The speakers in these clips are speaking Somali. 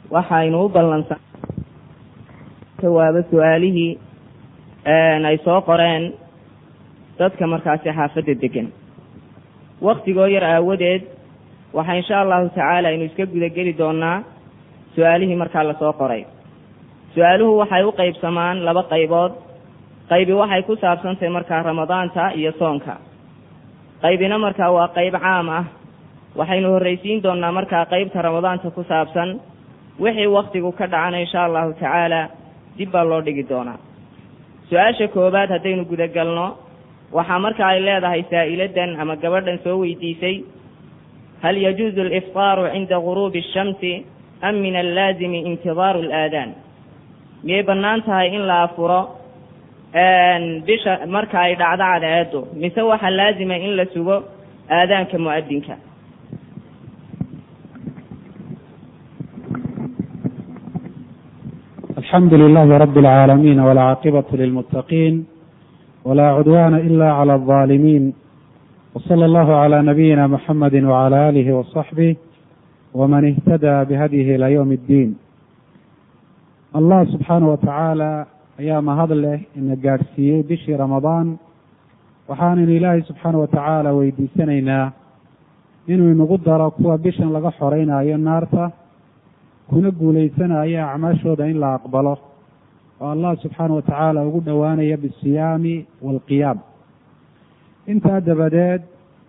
waxaynu u ballansan jawaabo su-aalihii ay soo qoreen dadka markaasi xaafadda degan waktigoo yar aawadeed waxaa insha allahu tacaala aynu iska gudageli doonaa su-aalihii markaa lasoo qoray su-aaluhu waxay u qaybsamaan laba qaybood qaybi waxay ku saabsantahay markaa ramadaanta iyo soonka qaybina markaa waa qayb caam ah waxaynu horraysiin doonaa markaa qaybta ramadaanta ku saabsan wixii waktigu ka dhacana insha allahu tacaala dib baa loo dhigi doonaa su-aasha koowaad haddaynu gudagalno waxaa marka ay leedahay saa'iladan ama gabadhan soo weydiisay hal yajuuzu aliftaaru cinda guruubi ashamsi am min allaazimi intidaaru alaadaan miyay bannaan tahay in la afuro bisha marka ay dhacdo cadceedu mise waxaa laazima in la sugo aadaanka mu'adinka الحمد لله رب العالمين والعاقبة للمتقين ولا عدوان إلا على الظالمين وصلى الله على نبينا محمد وعلى آله وصحبه ومن اهتدى بهديه إلى يوم الدين الله سبحانه وتعالى ayaa mahad leh ina gaadhsiiyey bishii ramadaan waxaanaynu ilaahay subxaana wa tacaala weydiisanaynaa inuu inagu daro kuwa bishan laga xoreynayo naarta kuna guulaysanayo acmaashooda in la aqbalo oo allah subxaana wa tacaala ugu dhowaanaya bisiyaami waalqiyaam intaa dabadeed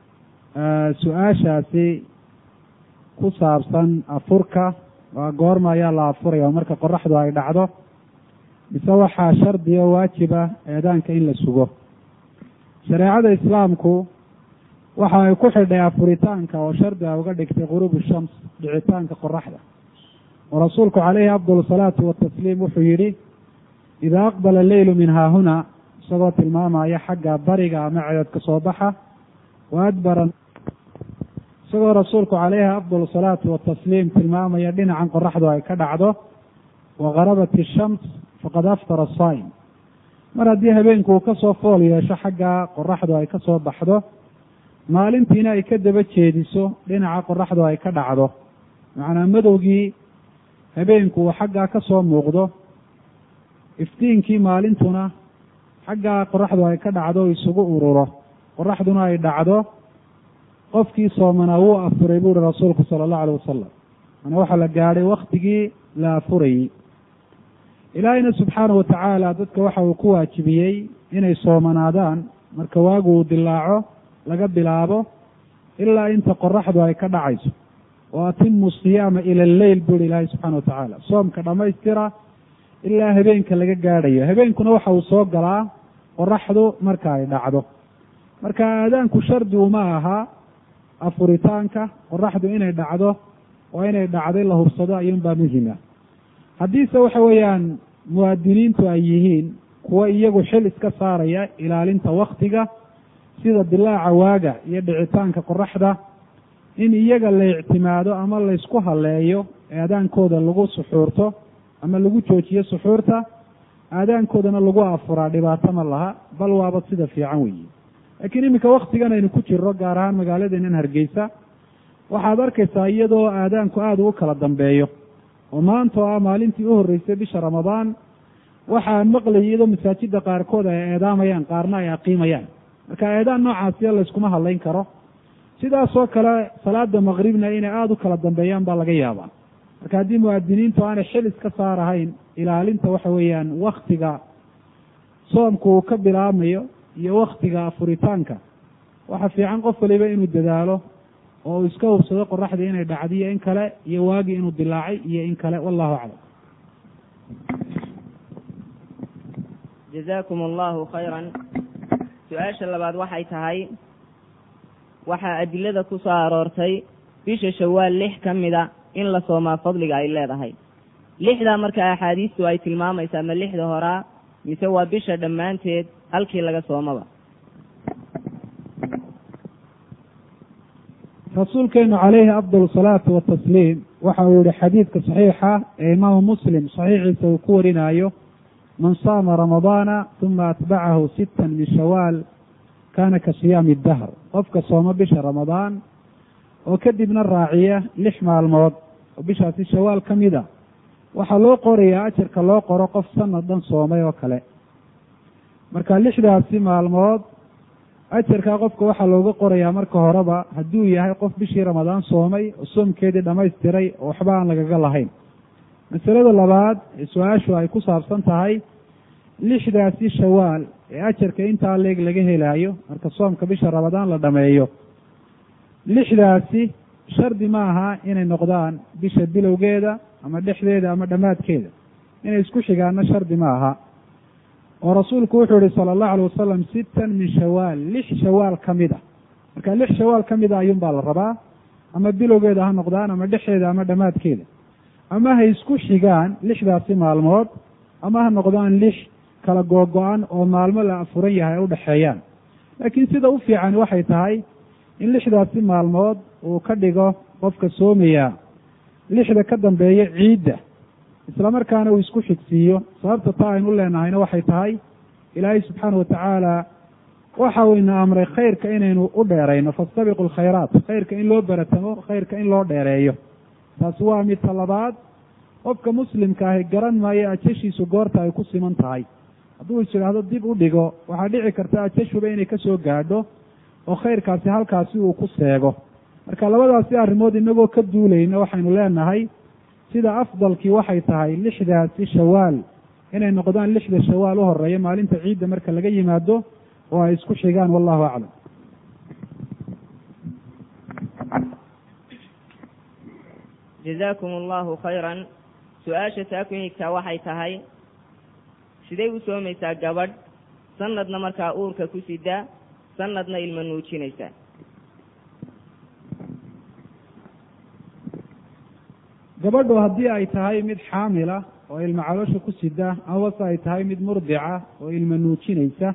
su-aashaasi ku saabsan afurka waa goorma ayaa la afuraya oo marka qoraxdu ay dhacdo mise waxaa shardi oo waajiba eedaanka in la sugo shareecada islaamku waxa ay ku xidhay afuritaanka oo shardi a uga dhigtay guruubu shams dhicitaanka qoraxda oo rasuulku calayhi afdal salaatu watasliim wuxuu yidhi idaa aqbala alleylu min haahuna isagoo tilmaamaya xagga bariga ama cedood ka soo baxa wa adbara isagoo rasuulku calayhi afdal salaatu watasliim tilmaamaya dhinacan qoraxdu ay ka dhacdo wa garabat ishams faqad aftara asaa'im mar haddii habeenku uu ka soo fool yeesho xagga qoraxdu ay ka soo baxdo maalintiina ay ka daba jeediso dhinaca qoraxdu ay ka dhacdo macnaa madowgii habeenku uu xaggaa ka soo muuqdo iftiinkii maalintuna xaggaa qoraxdu ay ka dhacdo isugu ururo qoraxduna ay dhacdo qofkii soomanaa wuu afuray buu uhi rasuulku sala allahu alayh wasalam manaa waxaa la gaadhay waktigii la afurayey ilaahayna subxaana wa tacaala dadka waxa uu ku waajibiyey inay soomanaadaan marka waagu uu dilaaco laga bilaabo ilaa inta qoraxdu ay ka dhacayso wa atimu siyaama ila alleyl buuhi ilaahay subxana wa tacaala soomka dhammaystira ilaa habeenka laga gaadhayo habeenkuna waxa uu soo galaa qoraxdu marka ay dhacdo marka aadaanku shardi uma aha afuritaanka qoraxdu inay dhacdo oo inay dhacday la hubsado ayuunbaa muhima haddiise waxa weeyaan muwaadiniintu ay yihiin kuwa iyagu xil iska saaraya ilaalinta waktiga sida dilaaca waaga iyo dhicitaanka qoraxda in iyaga la ictimaado ama laysku haleeyo aadaankooda lagu suxuurto ama lagu joojiyo suxuurta aadaankoodana lagu afuraa dhibaato ma laha bal waaba sida fiican weeye laakiin iminka waktigan aynu ku jirro gaar ahaan magaaladeenan hargeysa waxaad arkaysaa iyadoo aadaanku aada ugu kala dambeeyo oo maanta oo ah maalintii u horreysay bisha ramadaan waxaan maqlayay iyadoo masaajida qaarkood ay eedaamayaan qaarna ay aqiimayaan marka eedaan noocaasiya layskuma hadlayn karo sidaasoo kale salaada maqribna inay aada u kala dambeeyaan baa laga yaabaa marka haddii muwaadiniintu aanay xil iska saarahayn ilaalinta waxa weeyaan waktiga soomku uu ka bilaabmayo iyo waktiga afuritaanka waxa fiican qof waliba inuu dadaalo oo uu iska hubsado qoraxdii inay dhacdiyo in kale iyo waagii inuu dilaacay iyo in kale wallahu aclam jazaakum allahu khayran su-aasha labaad waxay tahay waxaa adilada ku soo aroortay bisha shawaal lix ka mida in la soomaa fadliga ay leedahay lixdaa marka axaadiistu ay tilmaamaysaa ma lixda horaa mise waa bisha dhammaanteed halkii laga soomaba rasuulkeenu calayhi afdal salaatu watasliim waxa uu yihi xadiidka saxiixa ee imaamu muslim saxiixiisa uu ku warinaayo man saama ramadaana uma atbacahu sittan min shawaal kana ka siyaami dahr qofka sooma bisha ramadaan oo kadibna raaciya lix maalmood oo bishaasi shawaal ka mida waxaa loo qorayaa ajarka loo qoro qof sanad dhan soomay oo kale marka lixdaasi maalmood ajarkaa qofka waxaa looga qorayaa marka horeba hadduu yahay qof bishii ramadaan soomay oo soomkeedii dhammaystiray oo waxba aan lagaga lahayn masalada labaad ee su-aashu ay ku saabsan tahay lixdaasi shawaal ee ajarka intaa leeg laga helaayo marka soomka bisha ramadaan la dhameeyo lixdaasi shardi ma aha inay noqdaan bisha bilowgeeda ama dhexdeeda ama dhammaadkeeda inay isku xigaana shardi ma aha oo rasuulku wuxuu yihi sala allahu alay wasalam sittan min shawaal lix shawaal ka mid a marka lix shawaal ka mid a ayuun baa la rabaa ama bilowgeeda ha noqdaan ama dhexeeda ama dhammaadkeeda ama ha isku xigaan lixdaasi maalmood ama ha noqdaan lix kala googo-an oo maalmo la afuran yahay ay udhexeeyaan laakiin sida u fiican waxay tahay in lixdaasi maalmood uu ka dhigo qofka soomaya lixda ka dambeeya ciidda isla markaana uu isku xigsiiyo sababta taa aynu u leenahayna waxay tahay ilaahay subxaana watacaala waxa uu ina amray khayrka inaynu u dheerayno fastabiqu lkhayraat khayrka in loo baratamo khayrka in loo dheereeyo taasi waa mid talabaad qofka muslimka ahi garan maayo ajashiisu goorta ay ku siman tahay hadduu is idhaahdo dib u dhigo waxaa dhici karta ajashuba inay kasoo gaadho oo khayrkaasi halkaasi uu ku seego marka labadaasi arrimood inagoo ka duulayna waxaynu leenahay sida afdalkii waxay tahay lixdaasi shawaal inay noqdaan lixda shawaal u horeeya maalinta ciidda marka laga yimaado oo ay isku xigaan wallahu aclam jazaakum allahu khayran su-aasha taa ku xigtaa waxay tahay siday u soomaysaa gabadh sanadna markaa uurka ku sida sanadna ilma nuujinaysa gabadhu haddii ay tahay mid xaamila oo ilma caloosha ku sida amabase ay tahay mid murdica oo ilma nuujinaysa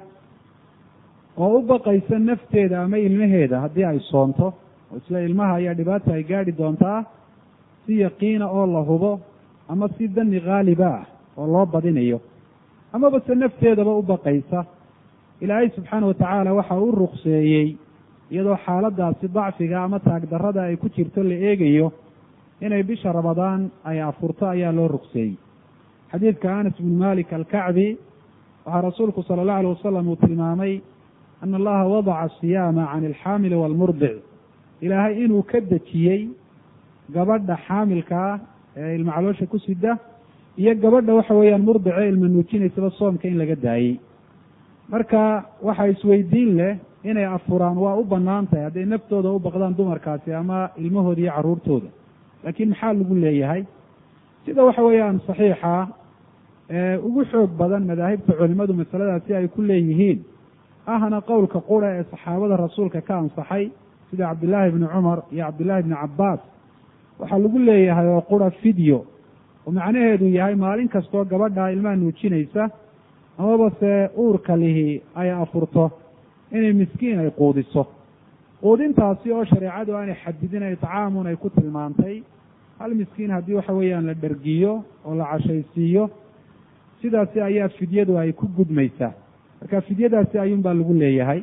oo u baqaysa nafteeda ama ilmaheeda haddii ay soonto oo isla ilmaha ayaa dhibaata ay gaadhi doontaa si yaqiina oo la hubo ama si dani khaaliba ah oo loo badinayo amaba se nafteedaba u baqaysa ilaahay subxaana watacaala waxa uu rukseeyey iyadoo xaaladaasi dacfiga ama taagdarrada ay ku jirto la eegayo inay bisha ramadaan ay afurto ayaa loo rugseeyey xadiidka anas bnu malik alkacbi waxaa rasuulku sala allahu alay wasalam uu tilmaamay ana allaha wadaca asiyaama can alxaamili waalmurdic ilaahay inuu ka dejiyey gabadha xaamilka ah ee ilma caloosha ku sida iyo gabadha waxa weeyaan murdice ilma nuujinaysaba soomka in laga daayey marka waxaa isweydiin leh inay afuraan waa u bannaan tahay hadday naftooda u baqdaan dumarkaasi ama ilmahooda iyo carruurtooda laakiin maxaa lagu leeyahay sida waxa weeyaan saxiixa ee ugu xoog badan madaahibta culimadu masaladaasi ay ku leeyihiin ahna qowlka qura ee saxaabada rasuulka ka ansaxay sida cabdillaahi bni cumar iyo cabdillaahi bni cabbaas waxaa lagu leeyahay oo qura fideo oo macnaheedu yahay maalin kastoo gabadha ilmaha nuujinaysa amaba se uurka lihi ay afurto inay miskiin ay quudiso quudintaasi oo shareecadu aanay xadidin ay tacaamun ay ku tilmaantay hal miskiin haddii waxa weeyaan la dhergiyo oo la cashaysiiyo sidaasi ayaa fidyadu ay ku gudmaysaa marka fidyadaasi ayuun baa lagu leeyahay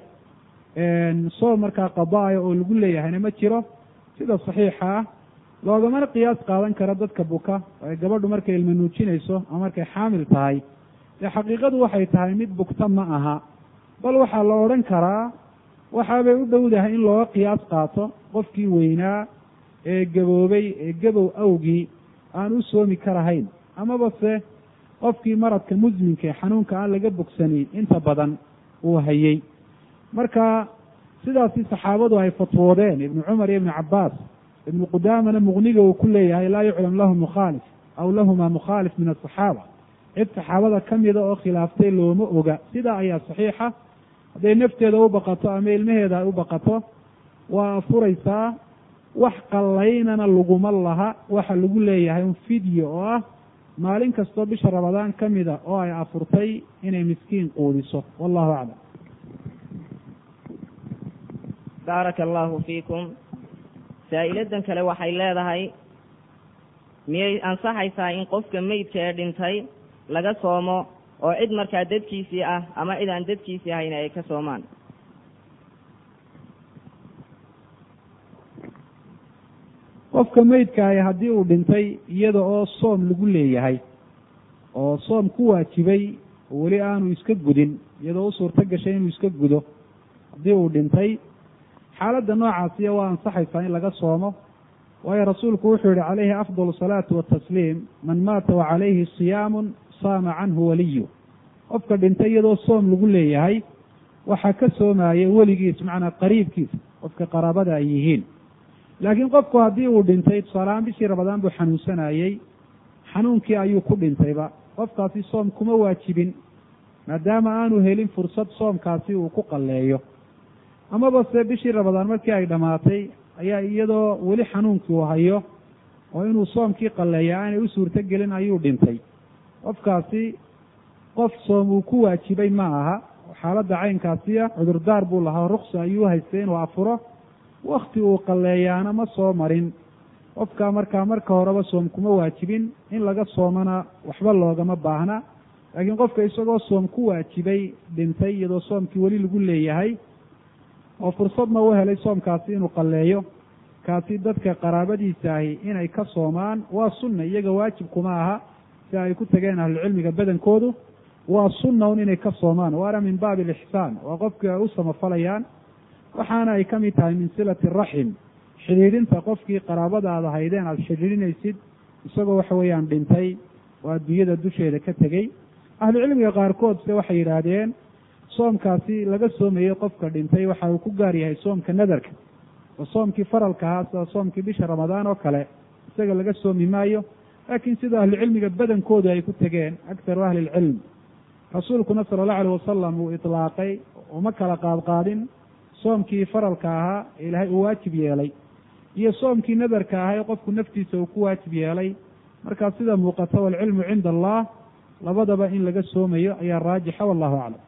soom markaa qadaaya oo lagu leeyahayna ma jiro sida saxiixa ah loogamana qiyaas qaadan karo dadka buka oo ay gabadhu markay ilma nuujinayso ama markay xaamil tahay dee xaqiiqadu waxay tahay mid bugta ma aha bal waxaa la odhan karaa waxaabay u dhowdahay in looga qiyaas qaato qofkii weynaa ee gaboobay ee gabow awgii aan u soomi karahayn amaba se qofkii maradka musminka ee xanuunka aan laga bogsanin inta badan uu hayey marka sidaasi saxaabadu ay fatwoodeen ibnu cumar iyo ibnu cabbaas ibnu qudaamana muqniga uu ku leeyahay laa yuclam lahu mukhaalif aw lahuma mukhaalif min asaxaaba cid saxaabada ka mida oo khilaaftay looma oga sidaa ayaa saxiixa hadday nafteeda u baqato ama ilmaheeda ay u baqato waa afuraysaa wax qallaynana laguma laha waxa lagu leeyahay un fideo oo ah maalin kastoo bisha ramadaan ka mida oo ay afurtay inay miskiin quudiso wallahu aclam baaraka allahu fiikum saa-iladan kale waxay leedahay miyay ansaxaysaa in qofka meydka ee dhintay laga soomo oo cid markaa dadkiisii ah ama cid aan dadkiisii ahayn ay ka soomaan qofka meydkaahi haddii uu dhintay iyada oo soom lagu leeyahay oo soom ku waajibay oo weli aanu iska gudin iyadoo u suurto gashay inuu iska gudo haddii uu dhintay xaaladda noocaasiya waa ansaxaysaa in laga soomo waayo rasuulku wuxuu yihi calayhi afdal salaatu watasliim man maata wa calayhi siyaamun saama canhu waliyu qofka dhintay iyadoo soom lagu leeyahay waxaa ka soomaya weligiis macnaa qariibkiisa qofka qaraabada ay yihiin laakiin qofku haddii uu dhintay tusaalehaan bishii rabadaan buu xanuunsanayey xanuunkii ayuu ku dhintayba qofkaasi soom kuma waajibin maadaama aanu helin fursad soomkaasi uu ku qalleeyo amaba se bishii rabadaan markii ay dhammaatay ayaa iyadoo weli xanuunkii uu hayo oo inuu soomkii qalleeya aanay u suurto gelin ayuu dhintay qofkaasi qof soom uu ku waajibay ma aha xaaladda caynkaasiya cudurdaar buu lahaa ruksa ayuu haystay inuu afuro wakti uu qalleeyaana ma soo marin qofka markaa marka horeba soom kuma waajibin in laga soomana waxba loogama baahna laakiin qofka isagoo soom ku waajibay dhintay iyadoo soomkii weli lagu leeyahay oo fursadna u helay soomkaasi inuu qalleeyo kaasi dadka qaraabadiisa ahi inay ka soomaan waa sunna iyaga waajib kuma aha si ay ku tageen ahlucilmiga badankoodu waa sunna un inay ka soomaan waana min baabi alixsaan waa qofkii ay u samafalayaan waxaana ay ka mid tahay min silati raxim xidhiidhinta qofkii qaraabadaada haydeen aada xidhiidhinaysid isagoo waxa weeyaan dhintay oo adduunyada dusheeda ka tegey ahlucilmiga qaarkood se waxay yidhaahdeen soomkaasi laga soomayey qofka dhintay waxa uu ku gaar yahay soomka nadarka oo soomkii faralka ahaa sida soomkii bisha ramadaan oo kale isaga laga soomi maayo laakiin sida ahlucilmiga badankoodu ay ku tegeen aktaru ahli ilcilm rasuulkuna sala allahu alayh wasalam uu itlaaqay uma kala qaadqaadin soomkii faralka ahaa ee ilaahay uu waajib yeelay iyo soomkii nadarka ahaa ee qofku naftiisa uu ku waajib yeelay markaa sida muuqata waalcilmu cinda allah labadaba in laga soomayo ayaa raajixa wallahu aclam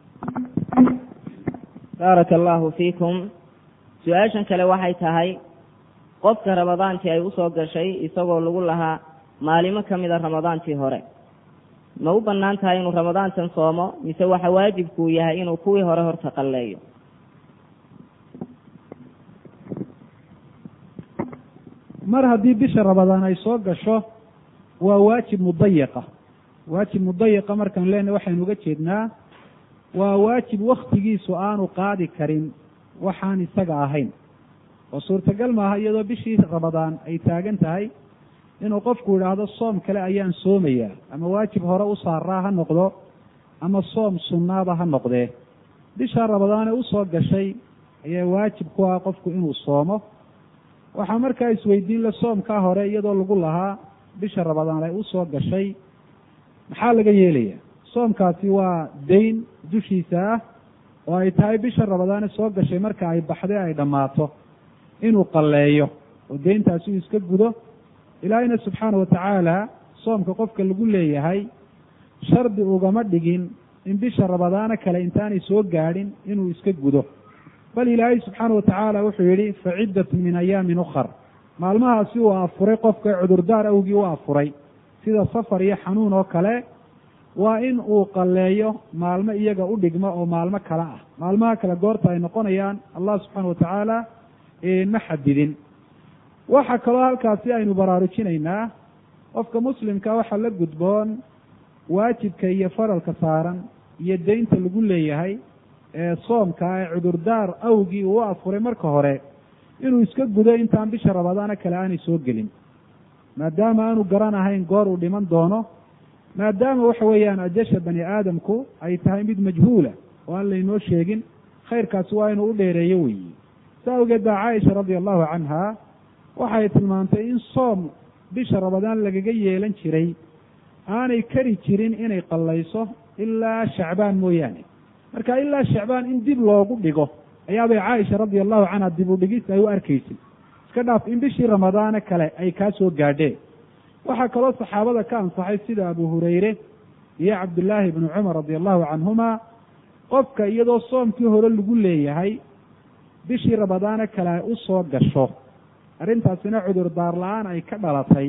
baaraka allahu fiikum su-aashan kale waxay tahay qofka ramadaantii ay usoo gashay isagoo lagu lahaa maalimo ka mida ramadaantii hore ma u bannaan tahay inuu ramadaantan soomo mise waxa waajibkuu yahay inuu kuwii hore horta qalleeyo mar haddii bisha ramadaan ay soo gasho waa waajib mudayiqa waajib mudayiqa markaan leenahy waxaynu uga jeednaa waa waajib waktigiisu aanu qaadi karin waxaan isaga ahayn oo suurtagal maaha iyadoo bishii ramadaan ay taagan tahay inuu qofku idhaahdo soom kale ayaan soomayaa ama waajib hore u saaraa ha noqdo ama soom sunnaaba ha noqdee bisha ramadaane usoo gashay ayaa waajib ku ah qofku inuu soomo waxaa markaa isweydiin la soomkaa hore iyadoo lagu lahaa bisha ramadaan ay usoo gashay maxaa laga yeelaya soomkaasi waa dayn dushiisa ah oo ay tahay bisha ramadaane soo gashay marka ay baxday ay dhammaato inuu qalleeyo oo deyntaasi uu iska gudo ilaahayna subxaana watacaala soomka qofka lagu leeyahay shardi ugama dhigin in bisha ramadaano kale intaanay soo gaadhin inuu iska gudo bal ilaahay subxaana watacaala wuxuu yidhi fa ciddatun min ayaamin ukhar maalmahaasi uu afuray qofka cudurdaar awgii u afuray sida safar iyo xanuun oo kale waa in uu qalleeyo maalmo iyaga u dhigma oo maalmo kale ah maalmaha kale goorta ay noqonayaan allah subxaana watacaala ma xadidin waxaa kaloo halkaasi aynu baraarujinaynaa qofka muslimka waxaa la gudboon waajibka iyo faralka saaran iyo deynta lagu leeyahay ee soomka ee cudurdaar awgii uu afuray marka hore inuu iska gudo intaan bisha ramadaano kale aanay soo gelin maadaama aanu garan ahayn goor uu dhiman doono maadaama waxa weeyaan ajasha bani aadamku ay tahay mid majhuula oo aan laynoo sheegin khayrkaasi waa inuu u dheereeyo weyi saa awgeed baa caaisha radia allahu canha waxay tilmaantay in soom bisha ramadaan lagaga yeelan jiray aanay kari jirin inay qallayso ilaa shacbaan mooyaane marka ilaa shacbaan in dib loogu dhigo ayaabay caaisha radia allahu canha dib u dhigis ay u arkaysay iska dhaaf in bishii ramadaane kale ay kaa soo gaadheen waxaa kaloo saxaabada ka ansaxay sida abu hurayre iyo cabdullaahi ibnu cumar radia allahu canhuma qofka iyadoo soomkii hore lagu leeyahay bishii ramadaane kale ay u soo gasho arrintaasina cudurdaar la-aan ay ka dhalatay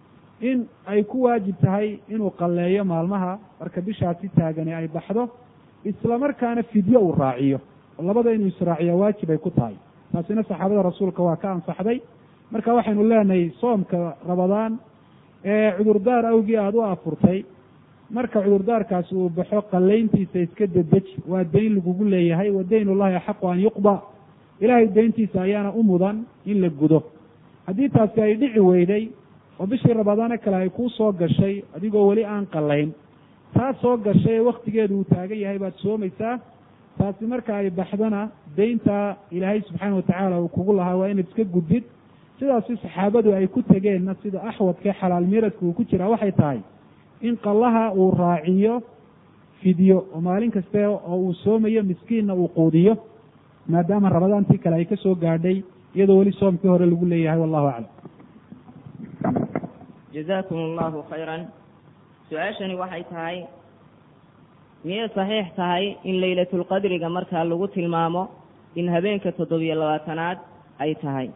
in ay ku waajib tahay inuu qalleeyo maalmaha marka bishaasi taagani ay baxdo isla markaana fidyo uu raaciyo oo labada inuu israaciya waajib ay ku tahay taasina saxaabada rasuulka waa ka ansaxday marka waxaynu leenahay soomka rabadaan ee cudurdaar awgii aada u afurtay marka cudurdaarkaasi uu baxo qallayntiisa iska dedeji waa dayn lagugu leeyahay wa dayn ullahi axaqu an yuqda ilaahay dayntiisa ayaana u mudan in la gudo haddii taasi ay dhici weyday oo bishii rabadaano kale ay kuu soo gashay adigoo weli aan qallayn taa soo gashay ee waktigeedu uu taagan yahay baad soomaysaa taasi marka ay baxdana daynta ilaahay subxaana watacaala uu kugu lahaa waa inaad iska gudid sidaasi saxaabadu ay ku tegeenna sida axwadka xalaal miiradka uu ku jiraa waxay tahay in qallaha uu raaciyo fidyo oo maalin kaste oo uu soomayo miskiinna uu quudiyo maadaama rabadaantii kale ay ka soo gaadhay iyadoo weli soomkii hore lagu leeyahay wallahu aclam jazakum allahu khayran su-aashani waxay tahay miyay saxiix tahay in laylatulqadriga markaa lagu tilmaamo in habeenka toddobiyo labaatanaad ay tahay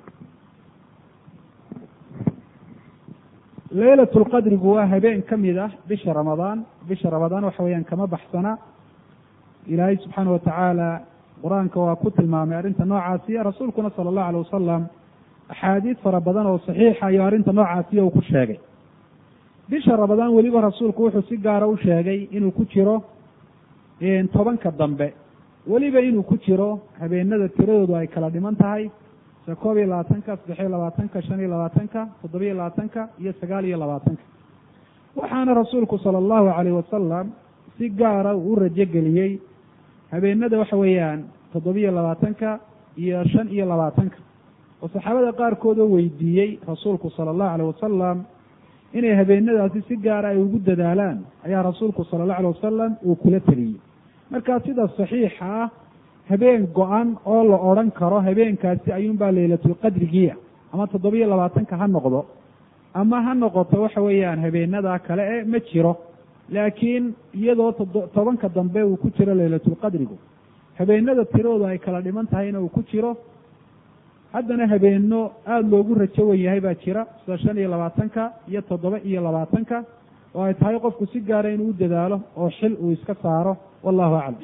laylatulqadrigu waa habeen ka mid ah bisha ramadaan bisha ramadaan waxa weeyaan kama baxsana ilaahay subxaana watacaala qur-aanka waa ku tilmaamay arrinta noocaasiya rasuulkuna sala allahu alay wasalam axaadiid fara badan oo saxiixa iyo arrinta noocaasiya uu ku sheegay bisha ramadaan weliba rasuulku wuxuu si gaara u sheegay inuu ku jiro tobanka dambe weliba inuu ku jiro habeenada tiradoodu ay kala dhiman tahay se koob iyo labaatanka saddexiyo labaatanka shan iyo labaatanka toddobiyo labaatanka iyo sagaal iyo labaatanka waxaana rasuulku sala allahu calayh wasalam si gaara uu u rajogeliyey habeenada waxa weeyaan toddobiyo labaatanka iyo shan iyo labaatanka oo saxaabada qaarkoodoo weydiiyey rasuulku sala allahu alayh wasalam inay habeenadaasi si gaara ay ugu dadaalaan ayaa rasuulku sala allahu alay wasalam uu kula teliyey markaa sida saxiixa ah habeen go-an oo la odhan karo habeenkaasi ayuunbaa laylatulqadrigiia ama toddobiyo labaatanka ha noqdo ama ha noqoto waxa weeyaan habeenada kale e ma jiro laakiin iyadoo tobanka dambe uu ku jiro laylatulqadrigu habeenada tiradooda ay kala dhiman tahayna uu ku jiro haddana habeeno aada loogu rajo wen yahay baa jira sida shan iyo labaatanka iyo toddoba iyo labaatanka oo ay tahay qofku si gaara inuu u dadaalo oo xil uu iska saaro wallahu aclam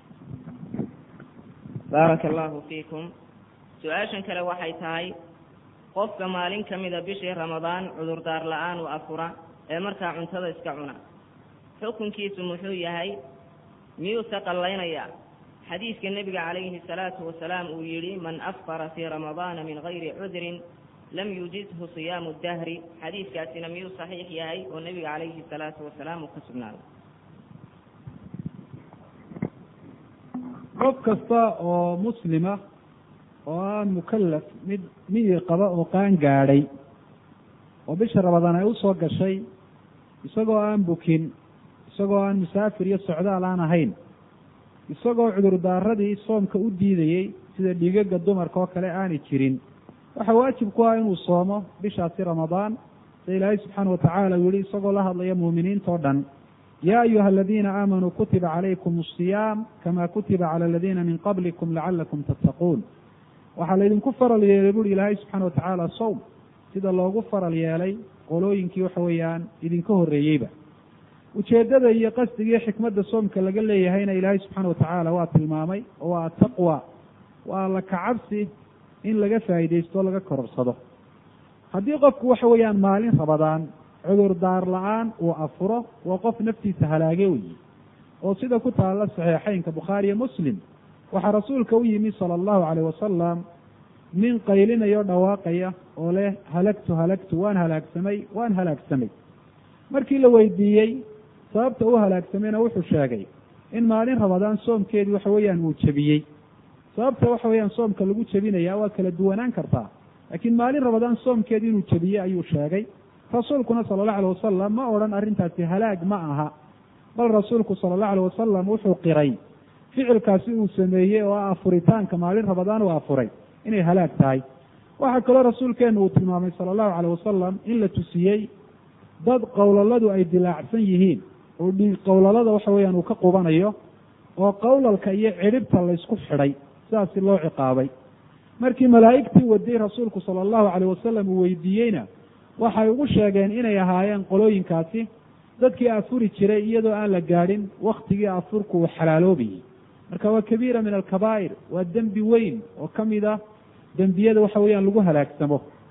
baaraka allahu fiikum su-aashan kale waxay tahay qofka maalin ka mida bishii ramadaan cudurdaar la-aan u afura ee markaa cuntada iska cuna xukunkiisu muxuu yahay miyuuse qallaynayaa xadiidka nebiga calayhi salaatu wasalaam uu yidhi man afqara fii ramadaana min gayri cudrin lam yujizhu siyaamu dahri xadiidkaasina miyuu saxiix yahay oo nebiga calayhi salaatu wasalaam uu ka sugnaaday qof kasta oo muslima oo aan mukallaf mid miyii qaba oo qaan gaadhay oo bisha ramadaan ay usoo gashay isagoo aan bukin isagoo aan musaafir iyo socdaal aan ahayn isagoo cudurdaaradii soomka u diidayey sida dhiigaga dumarka oo kale aanay jirin waxaa waajib ku ah inuu soomo bishaasi ramadaan sida ilaahay subxaana watacaala uu yihi isagoo la hadlaya muuminiinta oo dhan ya ayuha aladiina aamanuu kutiba calaykum asiyaam kama kutiba cala aladiina min qablikum lacalakum tattaquun waxaa laydinku faral yeelay buuri ilaahay subxaana watacaala sowm sida loogu faral yeelay qolooyinkii waxa weeyaan idinka horreeyeyba ujeeddada iyo qasdiga iyo xikmadda soomka laga leeyahayna ilaahay subxaana watacaala waa tilmaamay oo waa ataqwa waa alla kacabsi in laga faa'iidaysto o laga kororsado haddii qofku waxa weeyaan maalin rabadaan cudurdaar la-aan uu afuro waa qof naftiisa halaage weyi oo sida ku taalla saxiixeynka bukhaariyo muslim waxaa rasuulka u yimi sala allahu calayh wasalam nin qaylinayo dhawaaqaya oo leh halagtu halagtu waan halaagsamay waan halaagsamay markii la weydiiyey sababta u halaagsamayna wuxuu sheegay in maalin rabadaan soomkeedii waxa weeyaan uu jebiyey sababta waxa weeyaan soomka lagu jebinaya waa kala duwanaan kartaa laakiin maalin rabadaan soomkeedii inuu jebiyey ayuu sheegay rasuulkuna sala allahu alay wasalam ma odhan arrintaasi halaag ma aha bal rasuulku sala allahu alay wasalam wuxuu qiray ficilkaasi uu sameeyey oo ah afuritaanka maalin rabadaan uu afuray inay halaag tahay waxaa kaloo rasuulkeenu uu tilmaamay sala allahu calayh wasalam in la tusiyey dad qowlaladu ay dilaacsan yihiin oo dhiig qowlalada waxa weeyaan uu ka qubanayo oo qowlalka iyo cidhibta laysku xidhay sidaasi loo ciqaabay markii malaa'igtii waday rasuulku sala allahu calayh wasalam uu weydiiyeyna waxay ugu sheegeen inay ahaayeen qolooyinkaasi dadkii afuri jiray iyadoo aan la gaadhin waktigii afurku uu xalaaloobayey marka waa kabiira min alkabaa'ir waa dembi weyn oo ka mid ah dembiyada waxa weeyaan lagu halaagsamo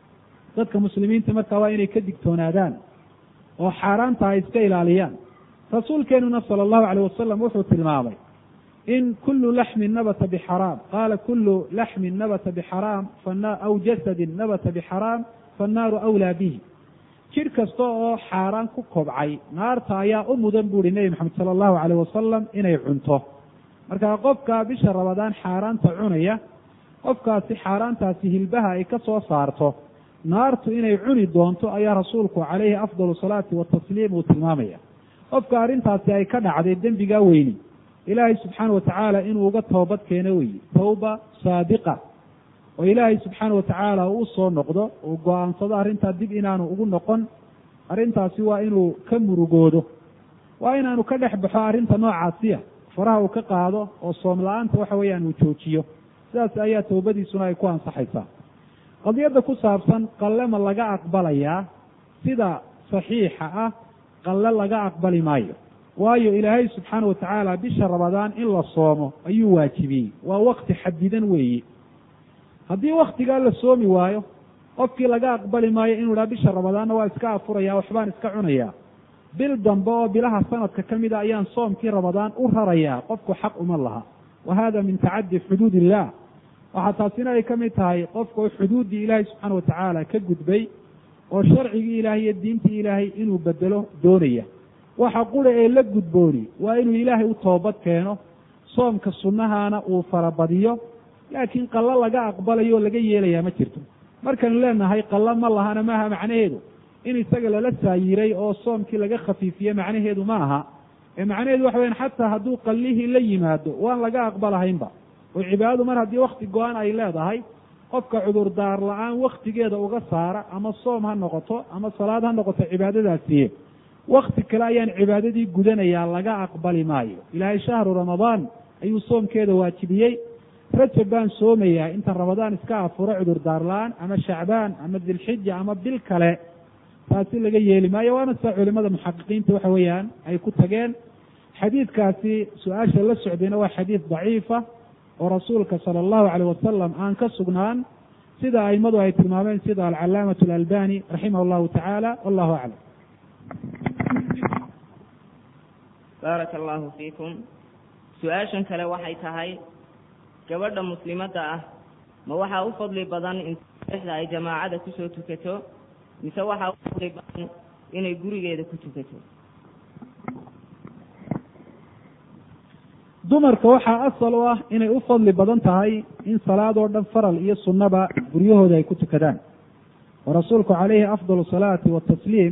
dadka muslimiinta markaa waa inay ka digtoonaadaan oo xaaraanta ay iska ilaaliyaan rasuulkeenuna sala allahu alayh wasalam wuxuu tilmaamay in kulu laxmin nabata bixaraam qaala kulu laxmin nabata bixaraam aw jasadin nabata bixaraam fannaaru awlaa bihi jidh kasta oo xaaraan ku kobcay naarta ayaa u mudan buuhi nebi maxamed sala allahu alayh wasalam inay cunto marka qofka bisha rabadaan xaaraanta cunaya qofkaasi xaaraantaasi hilbaha ay ka soo saarto naartu inay cuni doonto ayaa rasuulku calayhi afdalu salaati watasliim uu tilmaamaya qofka arrintaasi ay ka dhacday dembigaa weyni ilaahay subxaana watacaala inuu uga toobad keeno weeye tawba saadiqa oo ilaahay subxaana watacaala uu soo noqdo uu go-aansado arrintaa dib inaanu ugu noqon arrintaasi waa inuu ka murugoodo waa inaanu ka dhex baxo arrinta noocaasiya faraha uu ka qaado oo soom la-aanta waxa weeyaan uu joojiyo sidaas ayaa towbadiisuna ay ku ansaxaysaa qadiyadda ku saabsan qalle ma laga aqbalayaa sida saxiixa ah qalle laga aqbali maayo waayo ilaahay subxaana watacaala bisha rabadaan in la soomo ayuu waajibiyey waa wakti xadidan weeye haddii waktigaa la soomi waayo qofkii laga aqbali maayo inuu idhaha bisha rabadaanna waa iska afuraya waxbaan iska cunayaa bil dambe oo bilaha sanadka ka mida ayaan soomkii rabadaan u rarayaa qofku xaq uma laha wa hada min tacadi xuduud illah waxaa taasina ay ka mid tahay qofku xuduuddii ilaahay subxaana watacaala ka gudbay oo sharcigii ilaahay iyo diintii ilaahay inuu bedelo doonaya waxa qura ee la gudbooni waa inuu ilaahay u toobad keeno soomka sunnahaana uu farabadiyo laakiin qallo laga aqbalayo oo laga yeelayaa ma jirto markaynu leenahay qallo ma lahana maaha macnaheedu in isaga lala saayiray oo soomkii laga khafiifiye macnaheedu ma aha ee macnaheedu waxa weyaan xataa hadduu qallihii la yimaado waan laga aqbalahaynba oo cibaadadu mar haddii wakti go-an ay leedahay qofka cudurdaar la-aan waktigeeda uga saara ama soom ha noqoto ama salaad ha noqoto cibaadadaasiye wakti kale ayaan cibaadadii gudanayaa laga aqbali maayo ilaahay shahru ramadaan ayuu soomkeeda waajibiyey rajab baan soomayaa inta ramadaan iska afuro cudurdaar la-aan ama shacbaan ama dilxija ama bil kale taasi laga yeeli maayo waana sida culimada muxaqiqiinta waxa weeyaan ay ku tageen xadiidkaasi su-aasha la socdayna waa xadiid daciifa oo rasuulka sala allahu alayh wasalam aan ka sugnaan sida aimadu ay tilmaameen sida alcalaamatu alalbani raximah allahu tacaala wallahu aclam baaraka allahu fiikum su-aashan kale waxay tahay gabadha muslimadda ah ma waxaa u fadli badan in exda ay jamaacada kusoo tukato mise waxaa u fadli badan inay gurigeeda ku tukato dumarka waxaa asal u ah inay u fadli badan tahay in salaad oo dhan faral iyo sunnaba guryahooda ay ku tukadaan oo rasuulku calayhi afdal salaati watasliim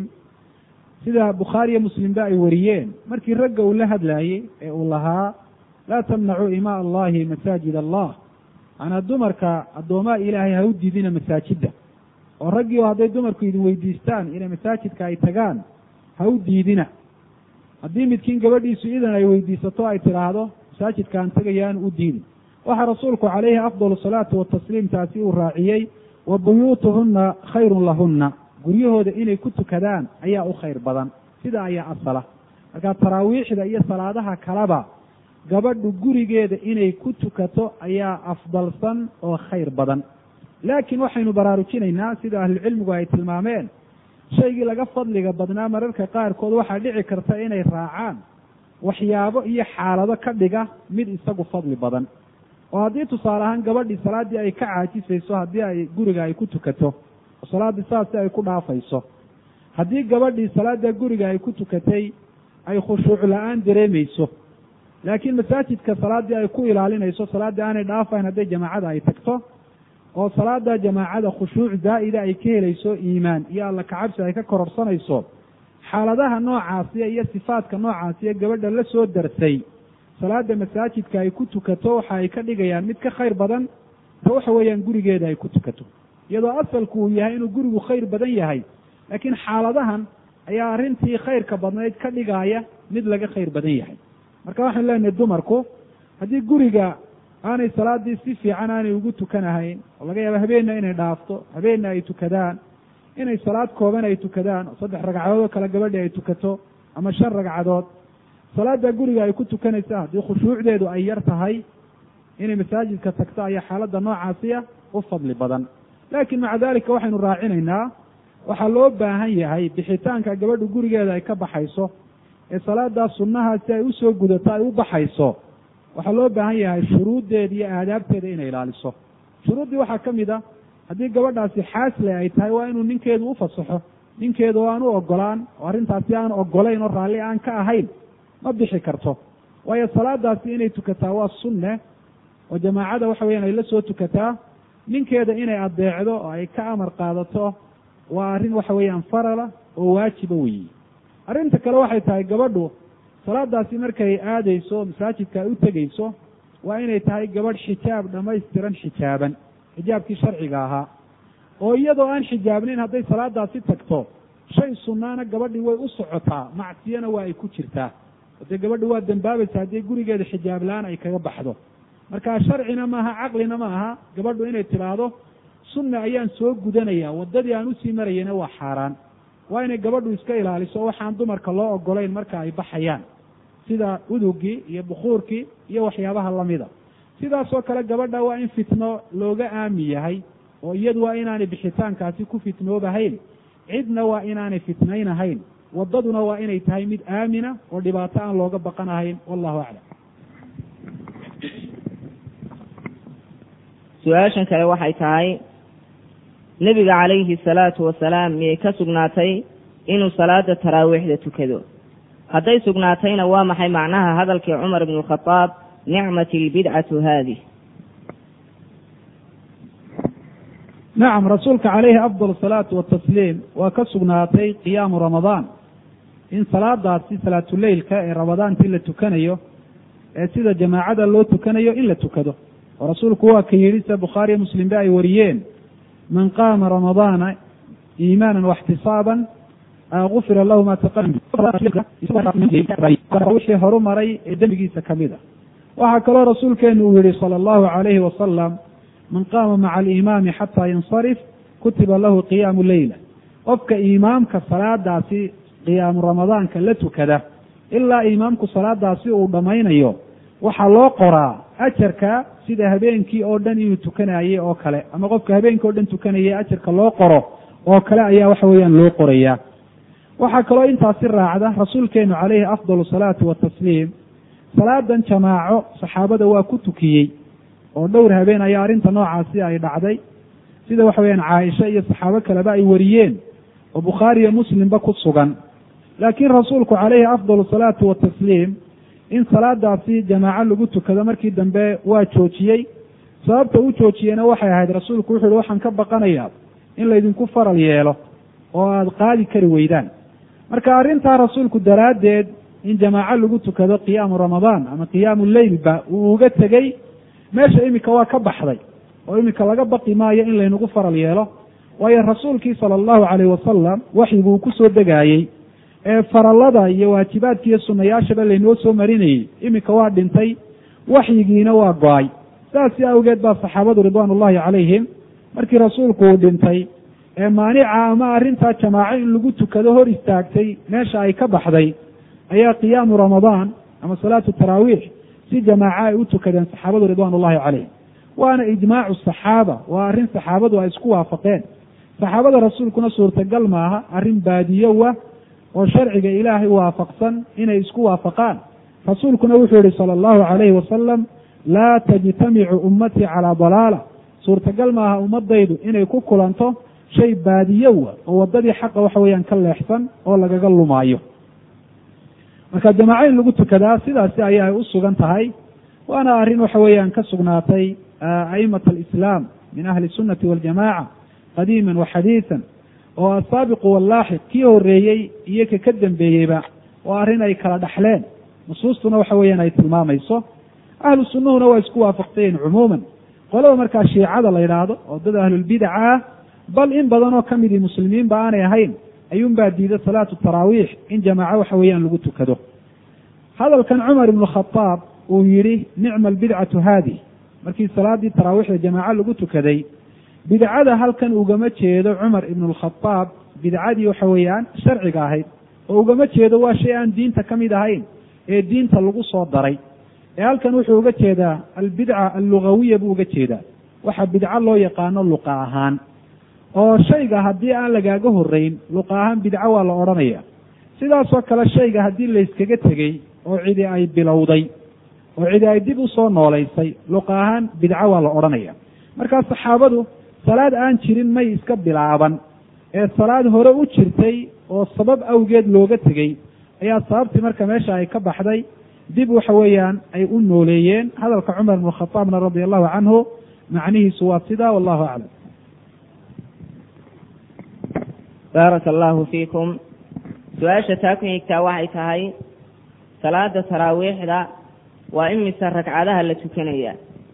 sida bukhaari iyo muslimba ay wariyeen markii ragga uu la hadlaayey ee uu lahaa laa tamnacuu imaa allahi masaajid allah maanaa dumarka addoomaha ilaahay ha u diidina masaajidda oo raggii oo hadday dumarku idin weydiistaan inay masaajidka ay tagaan ha u diidina haddii midkiin gabadhiisu idan ay weydiisato ay tidhaahdo masaajidkaan tegayaan u diidin waxaa rasuulku calayhi afdal salaatu watasliim taasi uu raaciyey wa buyuutuhunna khayrun lahunna guryahooda inay ku tukadaan ayaa u khayr badan sida ayaa asala marka taraawiixda iyo salaadaha kaleba gabadhu gurigeeda inay ku tukato ayaa afdalsan oo khayr badan laakiin waxaynu baraarujinaynaa sida ahlucilmigu ay tilmaameen shaygii laga fadliga badnaa mararka qaarkood waxaa dhici karta inay raacaan waxyaabo iyo xaalado ka dhiga mid isagu fadli badan oo haddii tusaale ahaan gabadhii salaaddii ay ka caajisayso haddii ay guriga ay ku tukato oo salaaddii saasi ay ku dhaafayso haddii gabadhii salaadda guriga ay ku tukatay ay khushuuc la-aan dareemayso laakiin masaajidka salaaddii ay ku ilaalinayso salaaddii aanay dhaafayn hadday jamaacada ay tagto oo salaada jamaacada khushuuc zaa'ida ay ka helayso iimaan iyo alla kacabsi ay ka kororsanayso xaaladaha noocaasiya iyo sifaadka noocaasiya gabadha la soo darsay salaada masaajidka ay ku tukato waxa ay ka dhigayaan mid ka khayr badan ta waxa weeyaan gurigeeda ay ku tukato iyadoo asalku uu yahay inuu gurigu khayr badan yahay laakiin xaaladahan ayaa arrintii khayrka badnayd ka dhigaaya mid laga khayr badan yahay marka waxaan leenahay dumarku haddii guriga aanay salaadii si fiican aanay ugu tukanahayn oo laga yaaba habeenna inay dhaafto habeenna ay tukadaan inay salaad kooban ay tukadaan oo saddex ragcadood oo kale gabadhi ay tukato ama shan ragcadood salaada guriga ay ku tukanaysa haddii khushuucdeedu ay yar tahay inay masaajidka tagto ayaa xaaladda noocaasiya u fadli badan laakiin maca dalika waxaynu raacinaynaa waxaa loo baahan yahay bixitaanka gabadhu gurigeeda ay ka baxayso ee salaadaas sunnaha si ay usoo gudato ay u baxayso waxaa loo baahan yahay shuruuddeeda iyo aadaabteeda inay ilaaliso shuruuddii waxaa ka mid a haddii gabadhaasi xaasle ay tahay waa inuu ninkeedu u fasaxo ninkeedu oo aan u ogolaan oo arrintaasi aan ogolayn oo raalli aan ka ahayn ma bixi karto waayo salaadaasi inay tukataa waa sunne oo jamaacada waxa weeyaan ay la soo tukataa ninkeeda inay adeecdo oo ay ka amar qaadato waa arrin waxa weeyaan farala oo waajiba weyi arrinta kale waxay tahay gabadhu salaadaasi markay aadayso masaajidka ay u tegeyso waa inay tahay gabadh xijaab dhammaystiran xijaaban xijaabkii sharciga ahaa oo iyadoo aan xijaabnayn hadday salaadaasi tagto shay sunnaana gabadhii way u socotaa macsiyana waa ay ku jirtaa dee gabadhi waa dembaabaysa haddii gurigeeda xijaab la-aan ay kaga baxdo marka sharcina maaha caqlina ma aha gabadhu inay tidhaahdo sunna ayaan soo gudanaya waddadii aan usii marayana waa xaaraan waa inay gabadhu iska ilaaliso waxaan dumarka loo ogolayn marka ay baxayaan sida udugii iyo bukuurkii iyo waxyaabaha lamida sidaasoo kale gabadha waa in fitno looga aami yahay oo iyadu waa inaanay bixitaankaasi ku fitnoobahayn cidna waa inaanay fitnaynahayn waddaduna waa inay tahay mid aamina oo dhibaato aan looga baqanahayn wallahu aclam su-aashan kale waxay tahay nebiga calayhi salaatu wasalaam miyay ka sugnaatay inuu salaada taraawiixda tukado hadday sugnaatayna waa maxay macnaha hadalkii cumar ibn alkhadaab nicmati albidcatu haadih nacam rasuulka calayhi afdal asalaatu watasliim waa ka sugnaatay qiyaamu ramadaan in salaadaasi salaatuleylka ee ramadaantii la tukanayo ee sida jamaacada loo tukanayo in la tukado oo rasuulku waa ka yidhi sida bukhaariyo muslimba ay wariyeen man qaama ramadaana iimaanan waxtisaaban gufira lahu ma wixii horu maray ee dembigiisa kamid a waxaa kaloo rasuulkeenu uu yihi sala allahu calayhi wasalam man qaama maca alimaami xataa yansarif kutiba lahu qiyaamu leyla qofka imaamka salaadaasi qiyaamu ramadaanka la tukada ilaa imaamku salaadaasi uu dhammaynayo waxaa loo qoraa ajarka sida habeenkii oo dhan inuu tukanayey oo kale ama qofka habeenkii o dhan tukanayay ajarka loo qoro oo kale ayaa waxa weeyaan loo qorayaa waxaa kaloo intaasi raacda rasuulkeenu calayhi afdal salaatu watasliim salaadan jamaaco saxaabada waa ku tukiyey oo dhowr habeen ayaa arrinta noocaasi ay dhacday sida waxa weyaan caaisha iyo saxaabo kaleba ay wariyeen oo bukhaari iyo muslimba ku sugan laakiin rasuulku calayhi afdal salaatu watasliim in salaadaasi jamaaco lagu tukado markii dambe waa joojiyey sababta u joojiyena waxay ahayd rasuulku wuxu uhi waxaan ka baqanayaa in laydinku faral yeelo oo aada qaadi kari weydaan marka arrintaa rasuulku daraaddeed in jamaaco lagu tukado qiyaamu ramadaan ama qiyaamu leylba uu uga tegey meesha iminka waa ka baxday oo iminka laga baqi maayo in laynagu faral yeelo waayo rasuulkii sala allahu calayh wasalam waxyigu uu kusoo degaayey ee farallada iyo waajibaadka iyo sunayaashaba laynoo soo marinayey iminka waa dhintay waxyigiina waa go-ay saasi awgeed baa saxaabadu ridwaan ullahi calayhim markii rasuulku uu dhintay ee maanica ama arrintaa jamaaco in lagu tukado hor istaagtay meesha ay ka baxday ayaa qiyaamu ramadaan ama salaatu taraawiix si jamaaco ay u tukadeen saxaabadu ridwaan ullahi calayhim waana ijmaacu saxaaba waa arrin saxaabadu ay isku waafaqeen saxaabada rasuulkuna suurtagal maaha arrin baadiyowa oo sharciga ilaahay waafaqsan inay isku waafaqaan rasuulkuna wuxuu yihi sala allahu calayhi wasalam laa tajtamicu ummatii calaa dalaala suurtagal maaha ummadaydu inay ku kulanto shay baadiyowa oo waddadii xaqa waxa weeyaan ka leexsan oo lagaga lumaayo marka jamaaco in lagu tukadaa sidaasi ayaa ay u sugan tahay waana arrin waxa weeyaan ka sugnaatay a'imat alislaam min ahli sunnati waljamaca qadiiman wa xadiisan oo asaabiqu wallaaxiq kii horeeyey iyo ka ka dambeeyeyba waa arrin ay kala dhaxleen nusuustuna waxa weeyaan ay tilmaamayso ahlu sunnuhuna waa isku waafaqsayen cumuuman qolada markaa shiicada la yidhaahdo oo dad ahlulbidaca ah bal in badan oo ka midii muslimiinba aanay ahayn ayuunbaa diida salaatu taraawiix in jamaaco waxa weeyaan lagu tukado hadalkan cumar ibnu khadaab uu yidhi nicma albidcatu haadih markii salaadii taraawiixda jamaaco lagu tukaday bidcada halkan ugama jeedo cumar ibnu alkhadaab bidcadii waxa weeyaan sharciga ahayd oo ugama jeedo waa shay aan diinta ka mid ahayn ee diinta lagu soo daray ee halkan wuxuu uga jeedaa albidca allugawiya buu uga jeedaa waxa bidco loo yaqaano luqa ahaan oo shayga haddii aan lagaaga horreyn luqa ahaan bidco waa la odhanaya sidaasoo kale shayga haddii layskaga tegey oo cidi ay bilowday oo cidi ay dib usoo noolaysay luqa ahaan bidco waa la odhanaya markaa saxaabadu salaad aan jirin may iska bilaaban ee salaad hore u jirtay oo sabab awgeed looga tegey ayaa sababtii marka meesha ay ka baxday dib waxa weeyaan ay u nooleeyeen hadalka cumar ibn khataabna radia allahu canhu macnihiisu waa sidaa wallahu aclam baaraka allahu fiikum su-aasha taa ku xigtaa waxay tahay salaada taraawiixda waa imise ragcadaha la tukanaya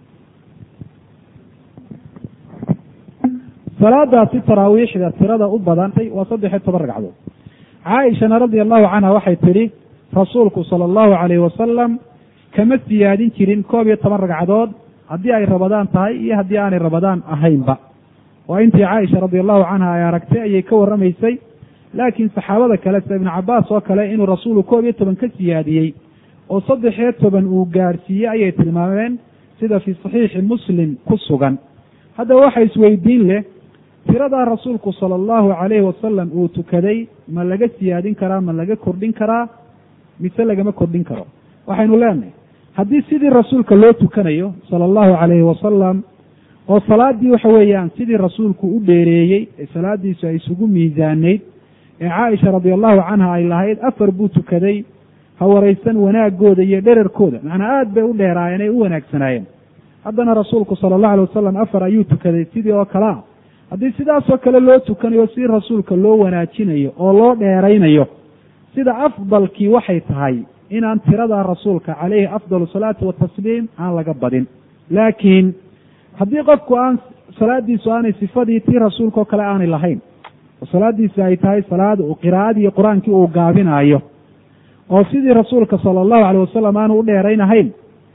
salaadaasi taraawiixda tirada u badantay waa saddex iyo toban ragcadood caaishana radia allahu canha waxay tidhi rasuulku sala allahu calayhi wasalam kama siyaadin jirin koob iyo toban ragcadood haddii ay rabadaan tahay iyo haddii aanay rabadaan ahaynba waa intii caaisha radia allahu canha ay aragtay ayay ka warramaysay laakiin saxaabada kale sida ibnu cabaas oo kale inuu rasuulu koob iyo toban ka siyaadiyey oo saddex iyo toban uu gaadhsiiyey ayay tilmaameen sida fii saxiixi muslim ku sugan haddaba waxa isweydiin leh tiradaa rasuulku sala allahu calayhi wasalam uu tukaday ma laga siyaadin karaa ma laga kordhin karaa mise lagama kordhin karo waxaynu leenahay haddii sidii rasuulka loo tukanayo sala allahu calayhi wasalam oo salaaddii waxa weeyaan sidii rasuulku u dheereeyey ee salaadiisu ay isugu miisaanayd ee caaisha radia allahu canha ay lahayd afar buu tukaday ha waraysan wanaagooda iyo dherarkooda macnaa aada bay u dheeraayeen ay u wanaagsanaayeen haddana rasuulku sala allahu alay wasalam afar ayuu tukaday sidii oo kale ah haddii sidaasoo kale loo tukanayo si rasuulka loo wanaajinayo oo loo dheeraynayo sida afdalkii waxay tahay inaan tiradaa rasuulka calayhi afdal salaati watasliim aan laga badin laakiin haddii qofku aan salaadiisu aanay sifadii tii rasuulka oo kale aanay lahayn oo salaadiisi ay tahay salaad uu qiraa'adii qur-aankii uu gaabinaayo oo sidii rasuulka sala allahu alayh wasalam aanu u dheeraynahayn